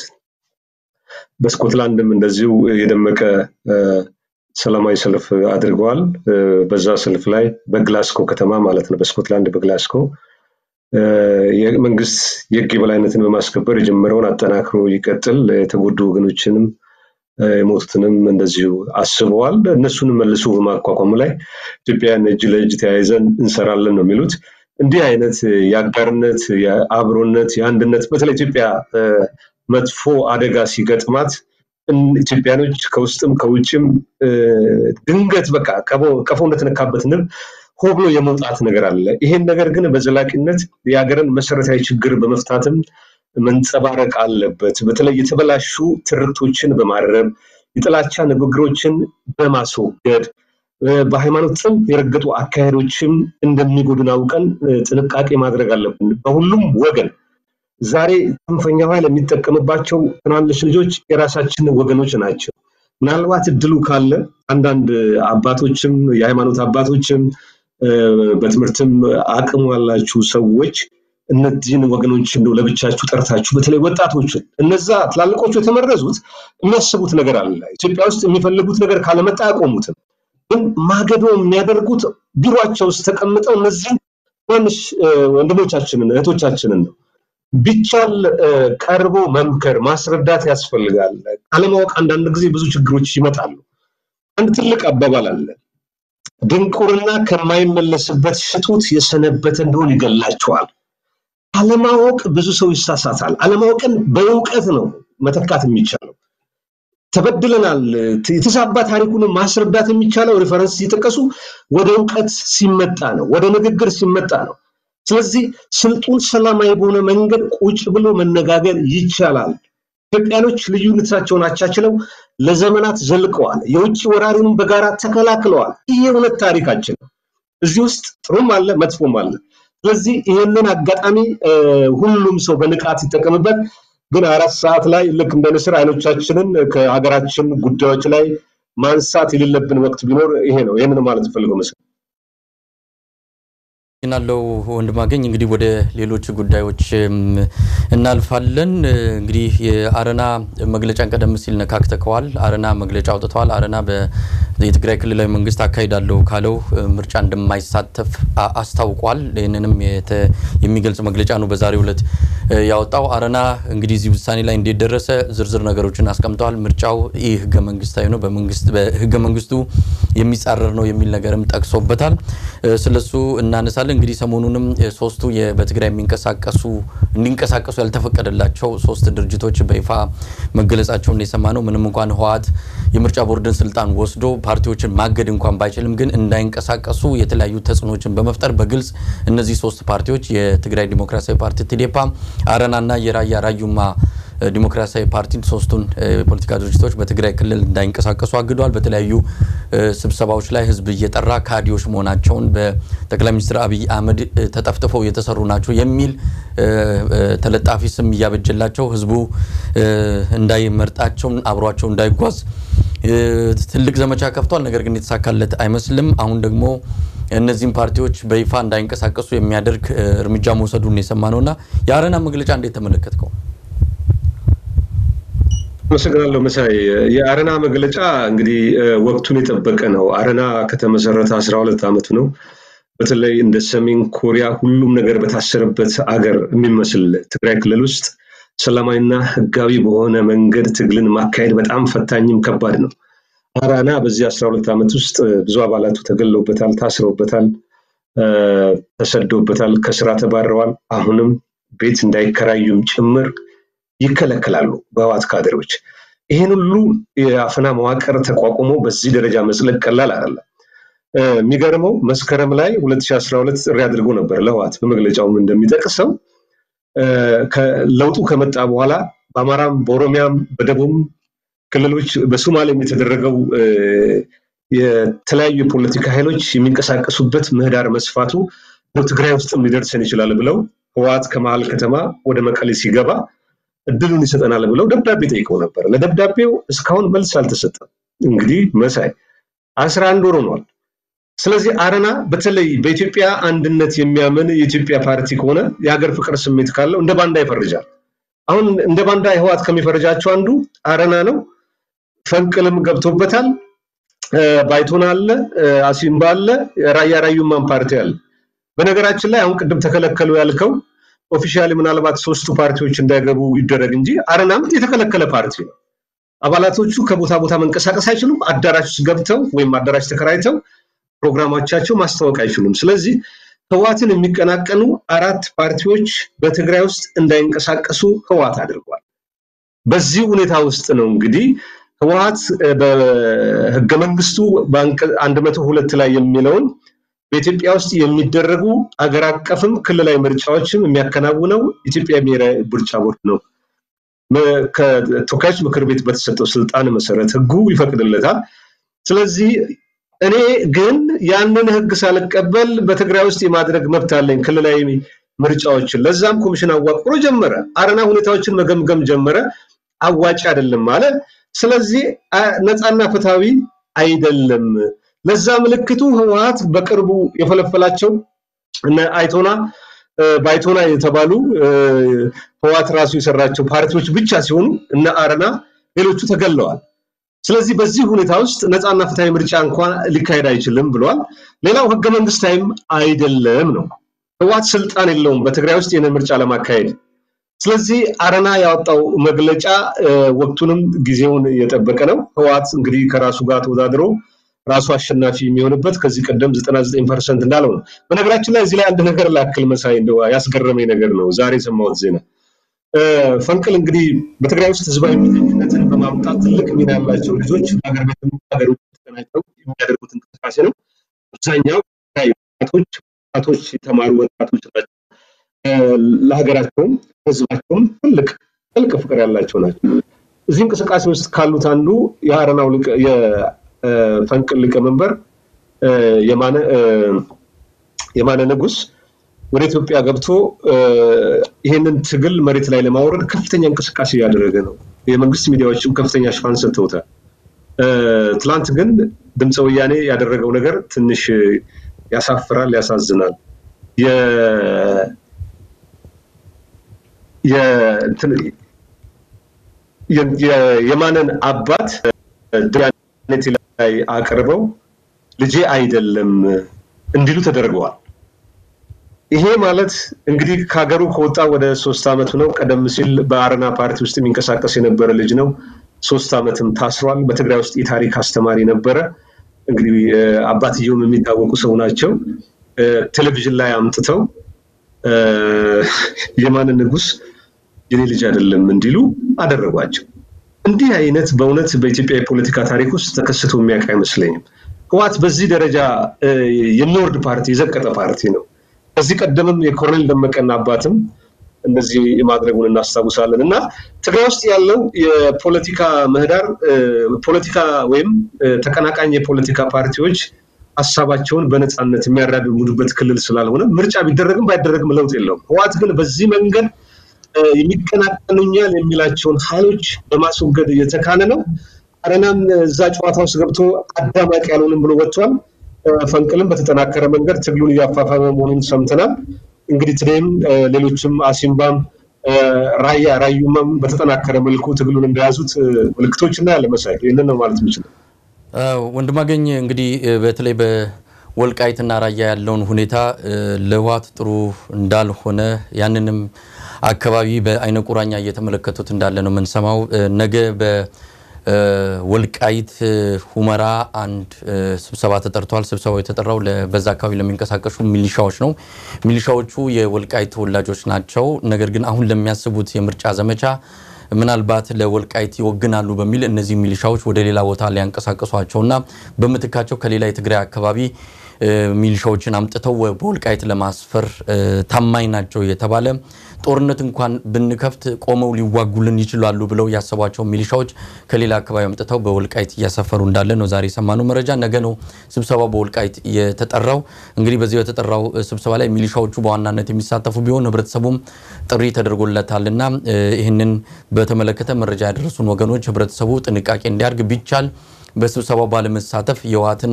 በስኮትላንድም እንደዚሁ የደመቀ እ፣ ሰላማዊ ሰልፍ አድርገዋል። እ፣ በዛ ሰልፍ ላይ በግላስኮ ከተማ ማለት ነው፣ በስኮትላንድ በግላስኮ እ፣ የመንግስት የህግ የበላይነትን በማስከበር የጀመረውን አጠናክሮ ይቀጥል፣ የተጎዱ ወገኖችንም እ፣ የሞቱትንም እንደዚሁ አስበዋል። እነሱንም መልሶ በማቋቋሙ ላይ ኢትዮጵያን እጅ ለእጅ ተያይዘን እንሰራለን ነው የሚሉት። እንዲህ አይነት የአጋርነት፣ የአብሮነት፣ የአንድነት በተለይ ኢትዮጵያ እ፣ መጥፎ አደጋ ሲገጥማት እን- ኢትዮጵያኖች ከውስጥም ከውጭም እ፣ ድንገት በቃ ቀፎ- ቀፎ እንደተነካበት ንብ ሆ ብሎ የመውጣት ነገር አለ። ይሄን ነገር ግን በዘላቂነት የሀገርን መሰረታዊ ችግር በመፍታትም መንጸባረቅ አለበት። በተለይ የተበላሹ ትርክቶችን በማረም የጥላቻ ንግግሮችን በማስወገድ እ፣ በሃይማኖት ጽንፍ የረገጡ አካሄዶችም እንደሚጎዱን አውቀን እ፣ ጥንቃቄ ማድረግ አለብን በሁሉም ወገን። ዛሬ ጽንፈኛው ኃይል የሚጠቀምባቸው ትናንሽ ልጆች የራሳችን ወገኖች ናቸው። ምናልባት እድሉ ካለ አንዳንድ አባቶችም የሃይማኖት አባቶችም እ፣ በትምህርትም አቅሙ ያላችሁ ሰዎች እነዚህን ወገኖች እንደው ለብቻችሁ ጠርታችሁ በተለይ ወጣቶችን እነዛ ትላልቆቹ የተመረዙት የሚያስቡት ነገር አለ። ኢትዮጵያ ውስጥ የሚፈልጉት ነገር ካለመጣ አያቆሙትም። ግን ማገዶ የሚያደርጉት ቢሯቸው ውስጥ ተቀምጠው እነዚህን ትናንሽ እ፣ ወንድሞቻችንን እህቶቻችንን ነው። ቢቻል እ፣ ቀርቦ መምከር ማስረዳት ያስፈልጋል። አለማወቅ አንዳንድ ጊዜ ብዙ ችግሮች ይመጣሉ። አንድ ትልቅ አባባል አለ። ድንቁርና ከማይመለስበት ሽቱት የሰነበተ እንደሆን ይገላቸዋል። አለማወቅ ብዙ ሰው ይሳሳታል። አለማወቅን በእውቀት ነው መተካት የሚቻለው። ተበድለናል፣ የተዛባ ታሪኩን ማስረዳት የሚቻለው ሪፈረንስ ሲጠቀሱ ወደ እውቀት ሲመጣ ነው፣ ወደ ንግግር ሲመጣ ነው። ስለዚህ ስልጡን ሰላማዊ በሆነ መንገድ ቁጭ ብሎ መነጋገር ይቻላል። ኢትዮጵያኖች ልዩነታቸውን አቻችለው ለዘመናት ዘልቀዋል። የውጭ ወራሪንም በጋራ ተከላክለዋል። ይህ የእውነት ታሪካችን ነው። እዚህ ውስጥ ጥሩም አለ፣ መጥፎም አለ። ስለዚህ ይህንን አጋጣሚ ሁሉም ሰው በንቃት ይጠቀምበት። ግን አራት ሰዓት ላይ ልክ እንደ ንስር አይኖቻችንን ከሀገራችን ጉዳዮች ላይ ማንሳት የሌለብን ወቅት ቢኖር ይሄ ነው። ይህንን ማለት ፈልገው መስል ናለው ወንድማገኝ እንግዲህ ወደ ሌሎች ጉዳዮች እናልፋለን። እንግዲህ የአረና መግለጫን ቀደም ሲል ነካክተከዋል። አረና መግለጫ አውጥተዋል። አረና የትግራይ ክልላዊ መንግስት አካሂዳለሁ ካለው ምርጫ እንደማይሳተፍ አስታውቋል። ይህንንም የሚገልጽ መግለጫ ነው በዛሬው ዕለት ያወጣው። አረና እንግዲህ እዚህ ውሳኔ ላይ እንዴት ደረሰ ዝርዝር ነገሮችን አስቀምጠዋል። ምርጫው ይህ ህገ መንግስታዊ ነው፣ በህገ መንግስቱ የሚጻረር ነው የሚል ነገርም ጠቅሶበታል። ስለሱ እናነሳለን። እንግዲህ ሰሞኑንም ሶስቱ በትግራይ የሚንቀሳቀሱ እንዲንቀሳቀሱ ያልተፈቀደላቸው ሶስት ድርጅቶች በይፋ መገለጻቸውን የሰማ ነው። ምንም እንኳን ህወሓት የምርጫ ቦርድን ስልጣን ወስዶ ፓርቲዎችን ማገድ እንኳን ባይችልም ግን እንዳይንቀሳቀሱ የተለያዩ ተጽዕኖችን በመፍጠር በግልጽ እነዚህ ሶስት ፓርቲዎች የትግራይ ዲሞክራሲያዊ ፓርቲ ትዴፓ፣ አረናና የራያ ራዩማ ዲሞክራሲያዊ ፓርቲን ሶስቱን የፖለቲካ ድርጅቶች በትግራይ ክልል እንዳይንቀሳቀሱ አግዷል። በተለያዩ ስብሰባዎች ላይ ህዝብ እየጠራ ካዲዎች መሆናቸውን በጠቅላይ ሚኒስትር አብይ አህመድ ተጠፍጥፈው የተሰሩ ናቸው የሚል ተለጣፊ ስም እያበጀላቸው ህዝቡ እንዳይመርጣቸው አብሯቸው እንዳይጓዝ ትልቅ ዘመቻ ከፍቷል። ነገር ግን የተሳካለት አይመስልም። አሁን ደግሞ እነዚህም ፓርቲዎች በይፋ እንዳይንቀሳቀሱ የሚያደርግ እርምጃ መውሰዱን የሰማ ነውና የአረና መግለጫ እንዴት ተመለከትከው? አመሰግናለሁ መሳይ። የአረና መግለጫ እንግዲህ ወቅቱን የጠበቀ ነው። አረና ከተመሰረተ አስራ ሁለት ዓመቱ ነው። በተለይ እንደ ሰሜን ኮሪያ ሁሉም ነገር በታሰረበት አገር የሚመስል ትግራይ ክልል ውስጥ ሰላማዊና ህጋዊ በሆነ መንገድ ትግልን ማካሄድ በጣም ፈታኝም ከባድ ነው። አረና በዚህ አስራ ሁለት ዓመት ውስጥ ብዙ አባላቱ ተገለውበታል፣ ታስረውበታል፣ ተሰደውበታል፣ ከስራ ተባረዋል። አሁንም ቤት እንዳይከራዩም ጭምር ይከለከላሉ በህዋት ካድሬዎች። ይህን ሁሉ የአፈና መዋቅር ተቋቁሞ በዚህ ደረጃ መዝለቅ ቀላል አይደለም። የሚገርመው መስከረም ላይ 2012 ጥሪ አድርጎ ነበር ለህዋት በመግለጫውም እንደሚጠቅሰው ለውጡ ከመጣ በኋላ በአማራም በኦሮሚያም በደቡብም ክልሎች በሶማሌም የተደረገው የተለያዩ የፖለቲካ ኃይሎች የሚንቀሳቀሱበት ምህዳር መስፋቱ ትግራይ ውስጥም ሊደርሰን ይችላል ብለው ህወሓት ከመሀል ከተማ ወደ መቀሌ ሲገባ እድሉን ይሰጠናል ብለው ደብዳቤ ጠይቀው ነበር። ለደብዳቤው እስካሁን መልስ አልተሰጠም። እንግዲህ መሳይ አስራ አንድ ወር ሆኗል። ስለዚህ አረና በተለይ በኢትዮጵያ አንድነት የሚያምን የኢትዮጵያ ፓርቲ ከሆነ የሀገር ፍቅር ስሜት ካለው እንደ ባንዳ ይፈርጃል። አሁን እንደ ባንዳ ህወሓት ከሚፈርጃቸው አንዱ አረና ነው። ፈንቅልም ገብቶበታል። ባይቶና አለ፣ አሲምባ አለ፣ ራያ ራዩማን ፓርቲ አለ። በነገራችን ላይ አሁን ቅድም ተከለከሉ ያልከው ኦፊሻሊ ምናልባት ሶስቱ ፓርቲዎች እንዳይገቡ ይደረግ እንጂ አረናም የተከለከለ ፓርቲ ነው። አባላቶቹ ከቦታ ቦታ መንቀሳቀስ አይችሉም። አዳራሽ ውስጥ ገብተው ወይም አዳራሽ ተከራይተው ፕሮግራሞቻቸው ማስታወቅ አይችሉም። ስለዚህ ህወሓትን የሚቀናቀኑ አራት ፓርቲዎች በትግራይ ውስጥ እንዳይንቀሳቀሱ ህወሓት አድርጓል። በዚህ ሁኔታ ውስጥ ነው እንግዲህ ህወሓት በህገ መንግስቱ አንድ መቶ ሁለት ላይ የሚለውን በኢትዮጵያ ውስጥ የሚደረጉ አገር አቀፍም ክልላዊ ምርጫዎችም የሚያከናውነው ኢትዮጵያ ብሔራዊ ምርጫ ቦርድ ነው። ከተወካዮች ምክር ቤት በተሰጠው ስልጣን መሰረት ህጉ ይፈቅድለታል። ስለዚህ እኔ ግን ያንን ህግ ሳልቀበል በትግራይ ውስጥ የማድረግ መብት አለኝ ክልላዊ ምርጫዎችን። ለዛም ኮሚሽን አዋቅሮ ጀመረ። አረና ሁኔታዎችን መገምገም ጀመረ። አዋጭ አይደለም አለ። ስለዚህ ነፃና ፍትሃዊ አይደለም። ለዛ ምልክቱ ህወሓት በቅርቡ የፈለፈላቸው እነ አይቶና ባይቶና የተባሉ ህወሓት ራሱ የሰራቸው ፓርቲዎች ብቻ ሲሆኑ እነ አረና ሌሎቹ ተገለዋል። ስለዚህ በዚህ ሁኔታ ውስጥ ነፃና ፍትሃዊ ምርጫ እንኳን ሊካሄድ አይችልም ብለዋል። ሌላው ህገ መንግስታዊም አይደለም ነው። ህወሓት ስልጣን የለውም በትግራይ ውስጥ ይህንን ምርጫ ለማካሄድ። ስለዚህ አረና ያወጣው መግለጫ ወቅቱንም ጊዜውን የጠበቀ ነው። ህወሓት እንግዲህ ከራሱ ጋር ተወዳድሮ ራሱ አሸናፊ የሚሆንበት ከዚህ ቀደም 99 ፐርሰንት እንዳለው ነው። በነገራችን ላይ እዚህ ላይ አንድ ነገር ላክል መሳይ እንደው ያስገረመኝ ነገር ነው ዛሬ የሰማሁት ዜና ፈንቅል እንግዲህ በትግራይ ውስጥ ህዝባዊ እምቢተኝነትን በማምጣት ትልቅ ሚና ያላቸው ልጆች ሀገር ቤትም ሀገር ውጭ ተቀናጅተው የሚያደርጉት እንቅስቃሴ ነው። አብዛኛው ወጣቶች ወጣቶች የተማሩ ወጣቶች ናቸው። ለሀገራቸውም ህዝባቸውም ትልቅ ጥልቅ ፍቅር ያላቸው ናቸው። እዚህ እንቅስቃሴ ውስጥ ካሉት አንዱ የአረናው የፈንቅል ሊቀመንበር የማነ ንጉስ ወደ ኢትዮጵያ ገብቶ ይህንን ትግል መሬት ላይ ለማውረድ ከፍተኛ እንቅስቃሴ እያደረገ ነው። የመንግስት ሚዲያዎችም ከፍተኛ ሽፋን ሰጥተውታል። ትላንት ግን ድምፀ ወያኔ ያደረገው ነገር ትንሽ ያሳፍራል፣ ያሳዝናል። የማንን አባት ዳኔት ላይ አቅርበው ልጄ አይደለም እንዲሉ ተደርገዋል። ይሄ ማለት እንግዲህ ከሀገሩ ከወጣ ወደ ሶስት ዓመቱ ነው። ቀደም ሲል በአረና ፓርቲ ውስጥ የሚንቀሳቀስ የነበረ ልጅ ነው። ሶስት ዓመትም ታስሯል። በትግራይ ውስጥ የታሪክ አስተማሪ ነበረ። እንግዲህ አባትየውም የሚታወቁ ሰው ናቸው። ቴሌቪዥን ላይ አምጥተው የማን ንጉስ የኔ ልጅ አይደለም እንዲሉ አደረጓቸው። እንዲህ አይነት በእውነት በኢትዮጵያ የፖለቲካ ታሪክ ውስጥ ተከስቶ የሚያውቅ አይመስለኝም። ህወሓት በዚህ ደረጃ የሚወርድ ፓርቲ የዘቀጠ ፓርቲ ነው። ከዚህ ቀደምም የኮሎኔል ደመቀና አባትም እንደዚህ ማድረጉን እናስታውሳለን እና ትግራይ ውስጥ ያለው የፖለቲካ ምህዳር ፖለቲካ ወይም ተቀናቃኝ የፖለቲካ ፓርቲዎች ሀሳባቸውን በነፃነት የሚያራምዱበት ክልል ስላልሆነ ምርጫ ቢደረግም ባይደረግም ለውጥ የለውም። ህወሓት ግን በዚህ መንገድ የሚቀናቀኑኛል የሚላቸውን ኃይሎች በማስወገድ እየተካነ ነው። አረናም እዛ ጨዋታ ውስጥ ገብቶ አዳማቂ ያልሆንም ብሎ ወጥቷል። ፈንቅልም በተጠናከረ መንገድ ትግሉን እያፋፋመ መሆኑን ሰምተናል። እንግዲህ ትዴም ሌሎችም አሲምባም ራያ ራዩማም በተጠናከረ መልኩ ትግሉን እንደያዙት ምልክቶች እናያለን። መሳይ ይህንን ነው ማለት የምችለው። ወንድማገኝ እንግዲህ በተለይ በወልቃይትና ራያ ያለውን ሁኔታ ለህወሓት ጥሩ እንዳልሆነ ያንንም አካባቢ በአይነ ቁራኛ እየተመለከቱት እንዳለ ነው የምንሰማው። ነገ በወልቃይት ሁመራ አንድ ስብሰባ ተጠርቷል። ስብሰባው የተጠራው በዛ አካባቢ ለሚንቀሳቀሱ ሚሊሻዎች ነው። ሚሊሻዎቹ የወልቃይት ተወላጆች ናቸው። ነገር ግን አሁን ለሚያስቡት የምርጫ ዘመቻ ምናልባት ለወልቃይት ይወግናሉ በሚል እነዚህ ሚሊሻዎች ወደ ሌላ ቦታ ሊያንቀሳቀሷቸውና በምትካቸው ከሌላ የትግራይ አካባቢ ሚሊሻዎችን አምጥተው በወልቃይት ለማስፈር ታማኝ ናቸው የተባለ ጦርነት እንኳን ብንከፍት ቆመው ሊዋጉልን ይችላሉ ብለው ያሰቧቸው ሚሊሻዎች ከሌላ አካባቢ አምጥተው በወልቃይት እያሰፈሩ እንዳለ ነው ዛሬ የሰማነው መረጃ። ነገ ነው ስብሰባው በወልቃይት የተጠራው። እንግዲህ በዚህ የተጠራው ስብሰባ ላይ ሚሊሻዎቹ በዋናነት የሚሳተፉ ቢሆን ህብረተሰቡም ጥሪ ተደርጎለታልና ይህንን በተመለከተ መረጃ ያደረሱን ወገኖች ህብረተሰቡ ጥንቃቄ እንዲያደርግ ቢቻል በስብሰባው ባለመሳተፍ የህወሓትን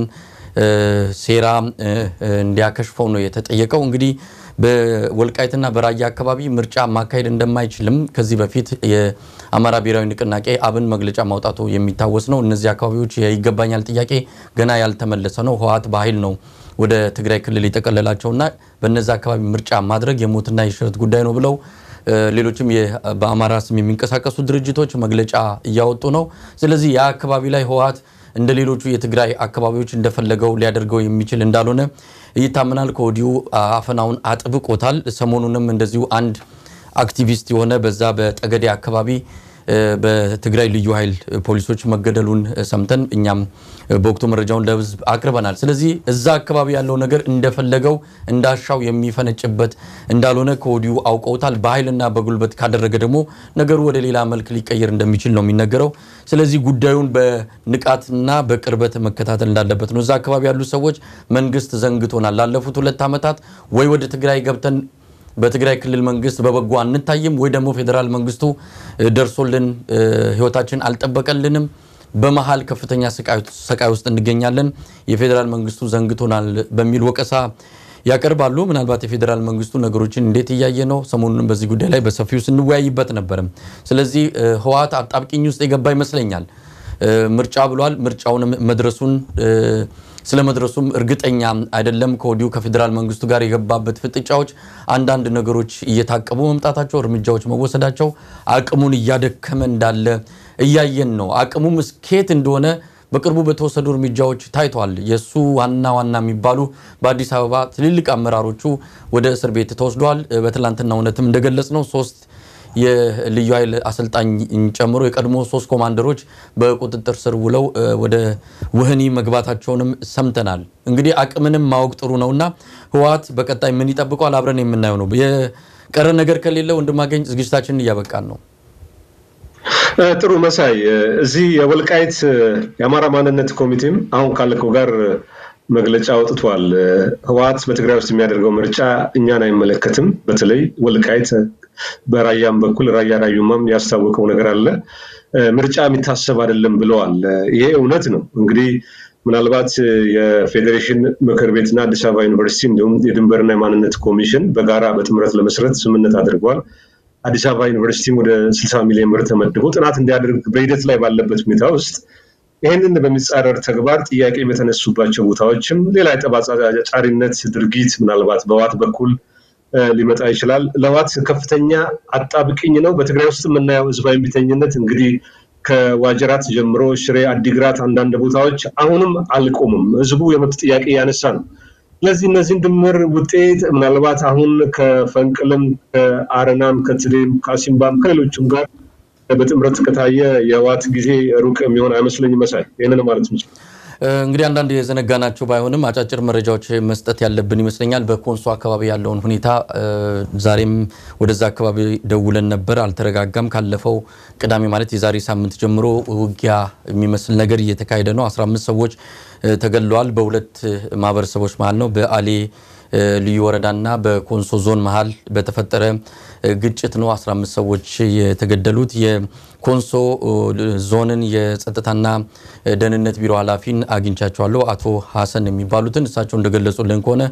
ሴራ እንዲያከሽፈው ነው የተጠየቀው። እንግዲህ በወልቃይትና በራያ አካባቢ ምርጫ ማካሄድ እንደማይችልም ከዚህ በፊት የአማራ ብሔራዊ ንቅናቄ አብን መግለጫ ማውጣቱ የሚታወስ ነው። እነዚህ አካባቢዎች የይገባኛል ጥያቄ ገና ያልተመለሰ ነው። ህወሓት በኃይል ነው ወደ ትግራይ ክልል የጠቀለላቸውና በነዚህ አካባቢ ምርጫ ማድረግ የሞትና የሽረት ጉዳይ ነው ብለው ሌሎችም በአማራ ስም የሚንቀሳቀሱ ድርጅቶች መግለጫ እያወጡ ነው። ስለዚህ ያ አካባቢ ላይ ህወሓት እንደ ሌሎቹ የትግራይ አካባቢዎች እንደፈለገው ሊያደርገው የሚችል እንዳልሆነ ይታመናል። ከወዲሁ አፈናውን አጥብቆታል። ሰሞኑንም እንደዚሁ አንድ አክቲቪስት የሆነ በዛ በጠገዴ አካባቢ በትግራይ ልዩ ኃይል ፖሊሶች መገደሉን ሰምተን እኛም በወቅቱ መረጃውን ለህዝብ አቅርበናል። ስለዚህ እዛ አካባቢ ያለው ነገር እንደፈለገው እንዳሻው የሚፈነጭበት እንዳልሆነ ከወዲሁ አውቀውታል። በኃይልና በጉልበት ካደረገ ደግሞ ነገሩ ወደ ሌላ መልክ ሊቀየር እንደሚችል ነው የሚነገረው። ስለዚህ ጉዳዩን በንቃትና በቅርበት መከታተል እንዳለበት ነው። እዛ አካባቢ ያሉ ሰዎች መንግስት ዘንግቶናል፣ ላለፉት ሁለት ዓመታት ወይ ወደ ትግራይ ገብተን በትግራይ ክልል መንግስት በበጎ አንታይም ወይ ደግሞ ፌዴራል መንግስቱ ደርሶልን ህይወታችን አልጠበቀልንም። በመሀል ከፍተኛ ስቃይ ውስጥ እንገኛለን። የፌዴራል መንግስቱ ዘንግቶናል በሚል ወቀሳ ያቀርባሉ። ምናልባት የፌዴራል መንግስቱ ነገሮችን እንዴት እያየ ነው? ሰሞኑንም በዚህ ጉዳይ ላይ በሰፊው ስንወያይበት ነበርም። ስለዚህ ህወሓት አጣብቂኝ ውስጥ የገባ ይመስለኛል። ምርጫ ብሏል። ምርጫውን መድረሱን ስለመድረሱም እርግጠኛ አይደለም። ከወዲሁ ከፌዴራል መንግስቱ ጋር የገባበት ፍጥጫዎች አንዳንድ ነገሮች እየታቀቡ መምጣታቸው፣ እርምጃዎች መወሰዳቸው አቅሙን እያደከመ እንዳለ እያየን ነው። አቅሙም እስኬት እንደሆነ በቅርቡ በተወሰዱ እርምጃዎች ታይቷል። የእሱ ዋና ዋና የሚባሉ በአዲስ አበባ ትልልቅ አመራሮቹ ወደ እስር ቤት ተወስደዋል። በትላንትና እውነትም እንደገለጽ ነው ሶስት የልዩ ኃይል አሰልጣኝ ጨምሮ የቀድሞ ሶስት ኮማንደሮች በቁጥጥር ስር ውለው ወደ ወህኒ መግባታቸውንም ሰምተናል። እንግዲህ አቅምንም ማወቅ ጥሩ ነውና ህወሓት በቀጣይ ምን ይጠብቋል አብረን የምናየው ነው። የቀረ ነገር ከሌለ ወንድማገኝ ዝግጅታችንን እያበቃን ነው። ጥሩ መሳይ፣ እዚህ የወልቃይት የአማራ ማንነት ኮሚቴም አሁን ካለከው ጋር መግለጫ አውጥቷል። ህወሓት በትግራይ ውስጥ የሚያደርገው ምርጫ እኛን አይመለከትም። በተለይ ወልቃይት በራያም በኩል ራያ ራዩማም ያስታወቀው ነገር አለ። ምርጫ የሚታሰብ አይደለም ብለዋል። ይሄ እውነት ነው። እንግዲህ ምናልባት የፌዴሬሽን ምክር ቤትና አዲስ አበባ ዩኒቨርሲቲ እንዲሁም የድንበርና የማንነት ኮሚሽን በጋራ በጥምረት ለመስረት ስምምነት አድርገዋል። አዲስ አበባ ዩኒቨርሲቲም ወደ 60 ሚሊዮን ብር ተመድቦ ጥናት እንዲያደርግ በሂደት ላይ ባለበት ሁኔታ ውስጥ ይህንን በሚጻረር ተግባር ጥያቄ በተነሱባቸው ቦታዎችም ሌላ የጠባጫሪነት ድርጊት ምናልባት በህወሓት በኩል ሊመጣ ይችላል። ለህወሓት ከፍተኛ አጣብቅኝ ነው። በትግራይ ውስጥ የምናየው ህዝባዊ እምቢተኝነት እንግዲህ ከዋጀራት ጀምሮ ሽሬ፣ አዲግራት፣ አንዳንድ ቦታዎች አሁንም አልቆሙም። ህዝቡ የመብት ጥያቄ ያነሳ ነው። ስለዚህ እነዚህን ድምር ውጤት ምናልባት አሁን ከፈንቅልም ከአረናም ከትዴም ከአሲምባም ከሌሎችም ጋር በጥምረት ከታየ የህወሓት ጊዜ ሩቅ የሚሆን አይመስለኝ መሳይ ይህንን ማለት ነው። እንግዲህ አንዳንድ የዘነጋናቸው ባይሆንም አጫጭር መረጃዎች መስጠት ያለብን ይመስለኛል። በኮንሶ አካባቢ ያለውን ሁኔታ ዛሬም ወደዛ አካባቢ ደውለን ነበር፣ አልተረጋጋም። ካለፈው ቅዳሜ ማለት የዛሬ ሳምንት ጀምሮ ውጊያ የሚመስል ነገር እየተካሄደ ነው። 15 ሰዎች ተገድለዋል። በሁለት ማህበረሰቦች መሀል ነው በአሌ ልዩ ወረዳና በኮንሶ ዞን መሀል በተፈጠረ ግጭት ነው 15 ሰዎች የተገደሉት። የኮንሶ ዞንን የጸጥታና ደህንነት ቢሮ ኃላፊን አግኝቻቸዋለሁ። አቶ ሀሰን የሚባሉትን እሳቸው እንደገለጹልን ከሆነ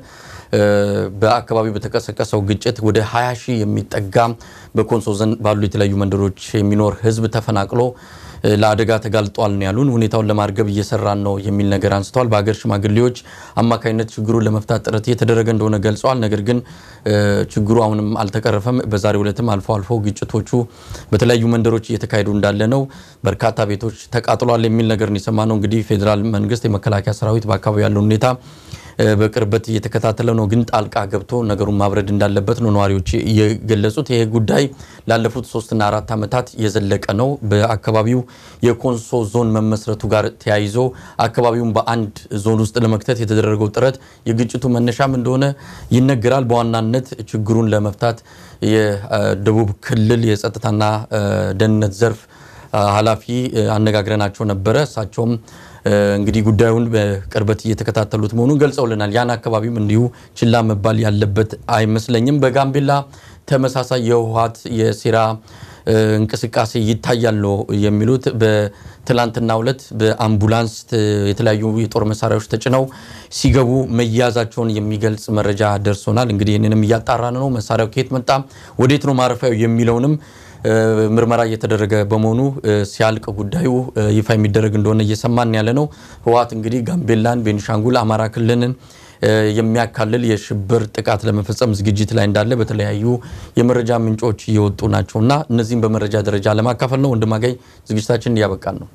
በአካባቢው በተቀሰቀሰው ግጭት ወደ 20 ሺህ የሚጠጋ በኮንሶ ዞን ባሉ የተለያዩ መንደሮች የሚኖር ህዝብ ተፈናቅሎ ለአደጋ ተጋልጧል ነው ያሉን። ሁኔታውን ለማርገብ እየሰራን ነው የሚል ነገር አንስተዋል። በሀገር ሽማግሌዎች አማካኝነት ችግሩን ለመፍታት ጥረት እየተደረገ እንደሆነ ገልጸዋል። ነገር ግን ችግሩ አሁንም አልተቀረፈም። በዛሬው ዕለትም አልፎ አልፎ ግጭቶቹ በተለያዩ መንደሮች እየተካሄዱ እንዳለ ነው። በርካታ ቤቶች ተቃጥሏል የሚል ነገር ነው የሰማነው። እንግዲህ ፌዴራል መንግስት፣ የመከላከያ ሰራዊት በአካባቢ ያለውን ሁኔታ በቅርበት እየተከታተለ ነው። ግን ጣልቃ ገብቶ ነገሩን ማብረድ እንዳለበት ነው ነዋሪዎች የገለጹት። ይህ ጉዳይ ላለፉት ሶስትና አራት ዓመታት የዘለቀ ነው። በአካባቢው የኮንሶ ዞን መመስረቱ ጋር ተያይዞ አካባቢውን በአንድ ዞን ውስጥ ለመክተት የተደረገው ጥረት የግጭቱ መነሻም እንደሆነ ይነገራል። በዋናነት ችግሩን ለመፍታት የደቡብ ክልል የጸጥታና ደህንነት ዘርፍ ኃላፊ አነጋግረናቸው ነበረ። እሳቸውም እንግዲህ ጉዳዩን በቅርበት እየተከታተሉት መሆኑን ገልጸውልናል። ያን አካባቢም እንዲሁ ችላ መባል ያለበት አይመስለኝም። በጋምቤላ ተመሳሳይ የህወሓት የሴራ እንቅስቃሴ ይታያል ነው የሚሉት። በትላንትናው ዕለት በአምቡላንስ የተለያዩ የጦር መሳሪያዎች ተጭነው ሲገቡ መያዛቸውን የሚገልጽ መረጃ ደርሶናል። እንግዲህ ይህንንም እያጣራን ነው። መሳሪያው ከየት መጣ፣ ወዴት ነው ማረፊያው የሚለውንም ምርመራ እየተደረገ በመሆኑ ሲያልቅ ጉዳዩ ይፋ የሚደረግ እንደሆነ እየሰማን ያለ ነው። ህወሓት እንግዲህ ጋምቤላን፣ ቤኒሻንጉል፣ አማራ ክልልን የሚያካልል የሽብር ጥቃት ለመፈጸም ዝግጅት ላይ እንዳለ በተለያዩ የመረጃ ምንጮች እየወጡ ናቸውና እነዚህም በመረጃ ደረጃ ለማካፈል ነው። ወንድማገኝ ዝግጅታችን እያበቃን ነው።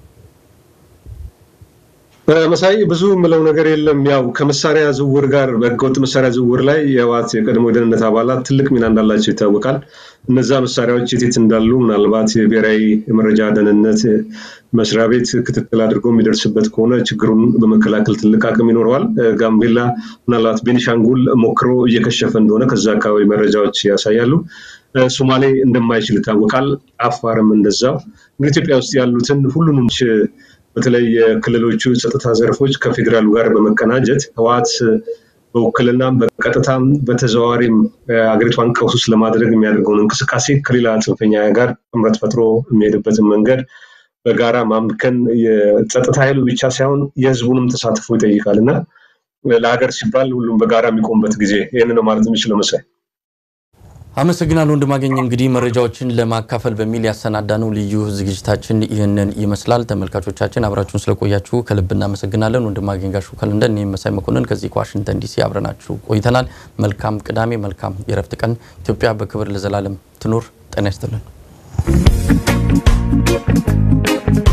መሳይ ብዙ የምለው ነገር የለም። ያው ከመሳሪያ ዝውውር ጋር በህገወጥ መሳሪያ ዝውውር ላይ የህወሓት የቀድሞ የደህንነት አባላት ትልቅ ሚና እንዳላቸው ይታወቃል። እነዛ መሳሪያዎች የት እንዳሉ ምናልባት የብሔራዊ የመረጃ ደህንነት መስሪያ ቤት ክትትል አድርጎ የሚደርስበት ከሆነ ችግሩን በመከላከል ትልቅ አቅም ይኖረዋል። ጋምቤላ፣ ምናልባት ቤኒሻንጉል ሞክሮ እየከሸፈ እንደሆነ ከዛ አካባቢ መረጃዎች ያሳያሉ። ሶማሌ እንደማይችል ይታወቃል። አፋርም እንደዛው። እንግዲህ ኢትዮጵያ ውስጥ ያሉትን ሁሉንም በተለይ የክልሎቹ ጸጥታ ዘርፎች ከፌዴራሉ ጋር በመቀናጀት ህወሓት በውክልናም በቀጥታም በተዘዋዋሪም አገሪቷን ቀውስ ውስጥ ለማድረግ የሚያደርገውን እንቅስቃሴ ከሌላ ጽንፈኛ ጋር ጥምረት ፈጥሮ የሚሄድበትን መንገድ በጋራ ማምከን የጸጥታ ኃይሉ ብቻ ሳይሆን የህዝቡንም ተሳትፎ ይጠይቃል እና ለሀገር ሲባል ሁሉም በጋራ የሚቆምበት ጊዜ ይህን ነው ማለት የሚችለው መሳይ። አመሰግናለሁ ወንድማገኝ። እንግዲህ መረጃዎችን ለማካፈል በሚል ያሰናዳነው ልዩ ዝግጅታችን ይህንን ይመስላል። ተመልካቾቻችን አብራችሁን ስለቆያችሁ ከልብ እናመሰግናለን። ወንድማገኝ ጋሹ ከለንደን፣ እኔም መሳይ መኮንን ከዚህ ከዋሽንግተን ዲሲ አብረናችሁ ቆይተናል። መልካም ቅዳሜ፣ መልካም የረፍት ቀን። ኢትዮጵያ በክብር ለዘላለም ትኑር። ጤና ይስጥልን።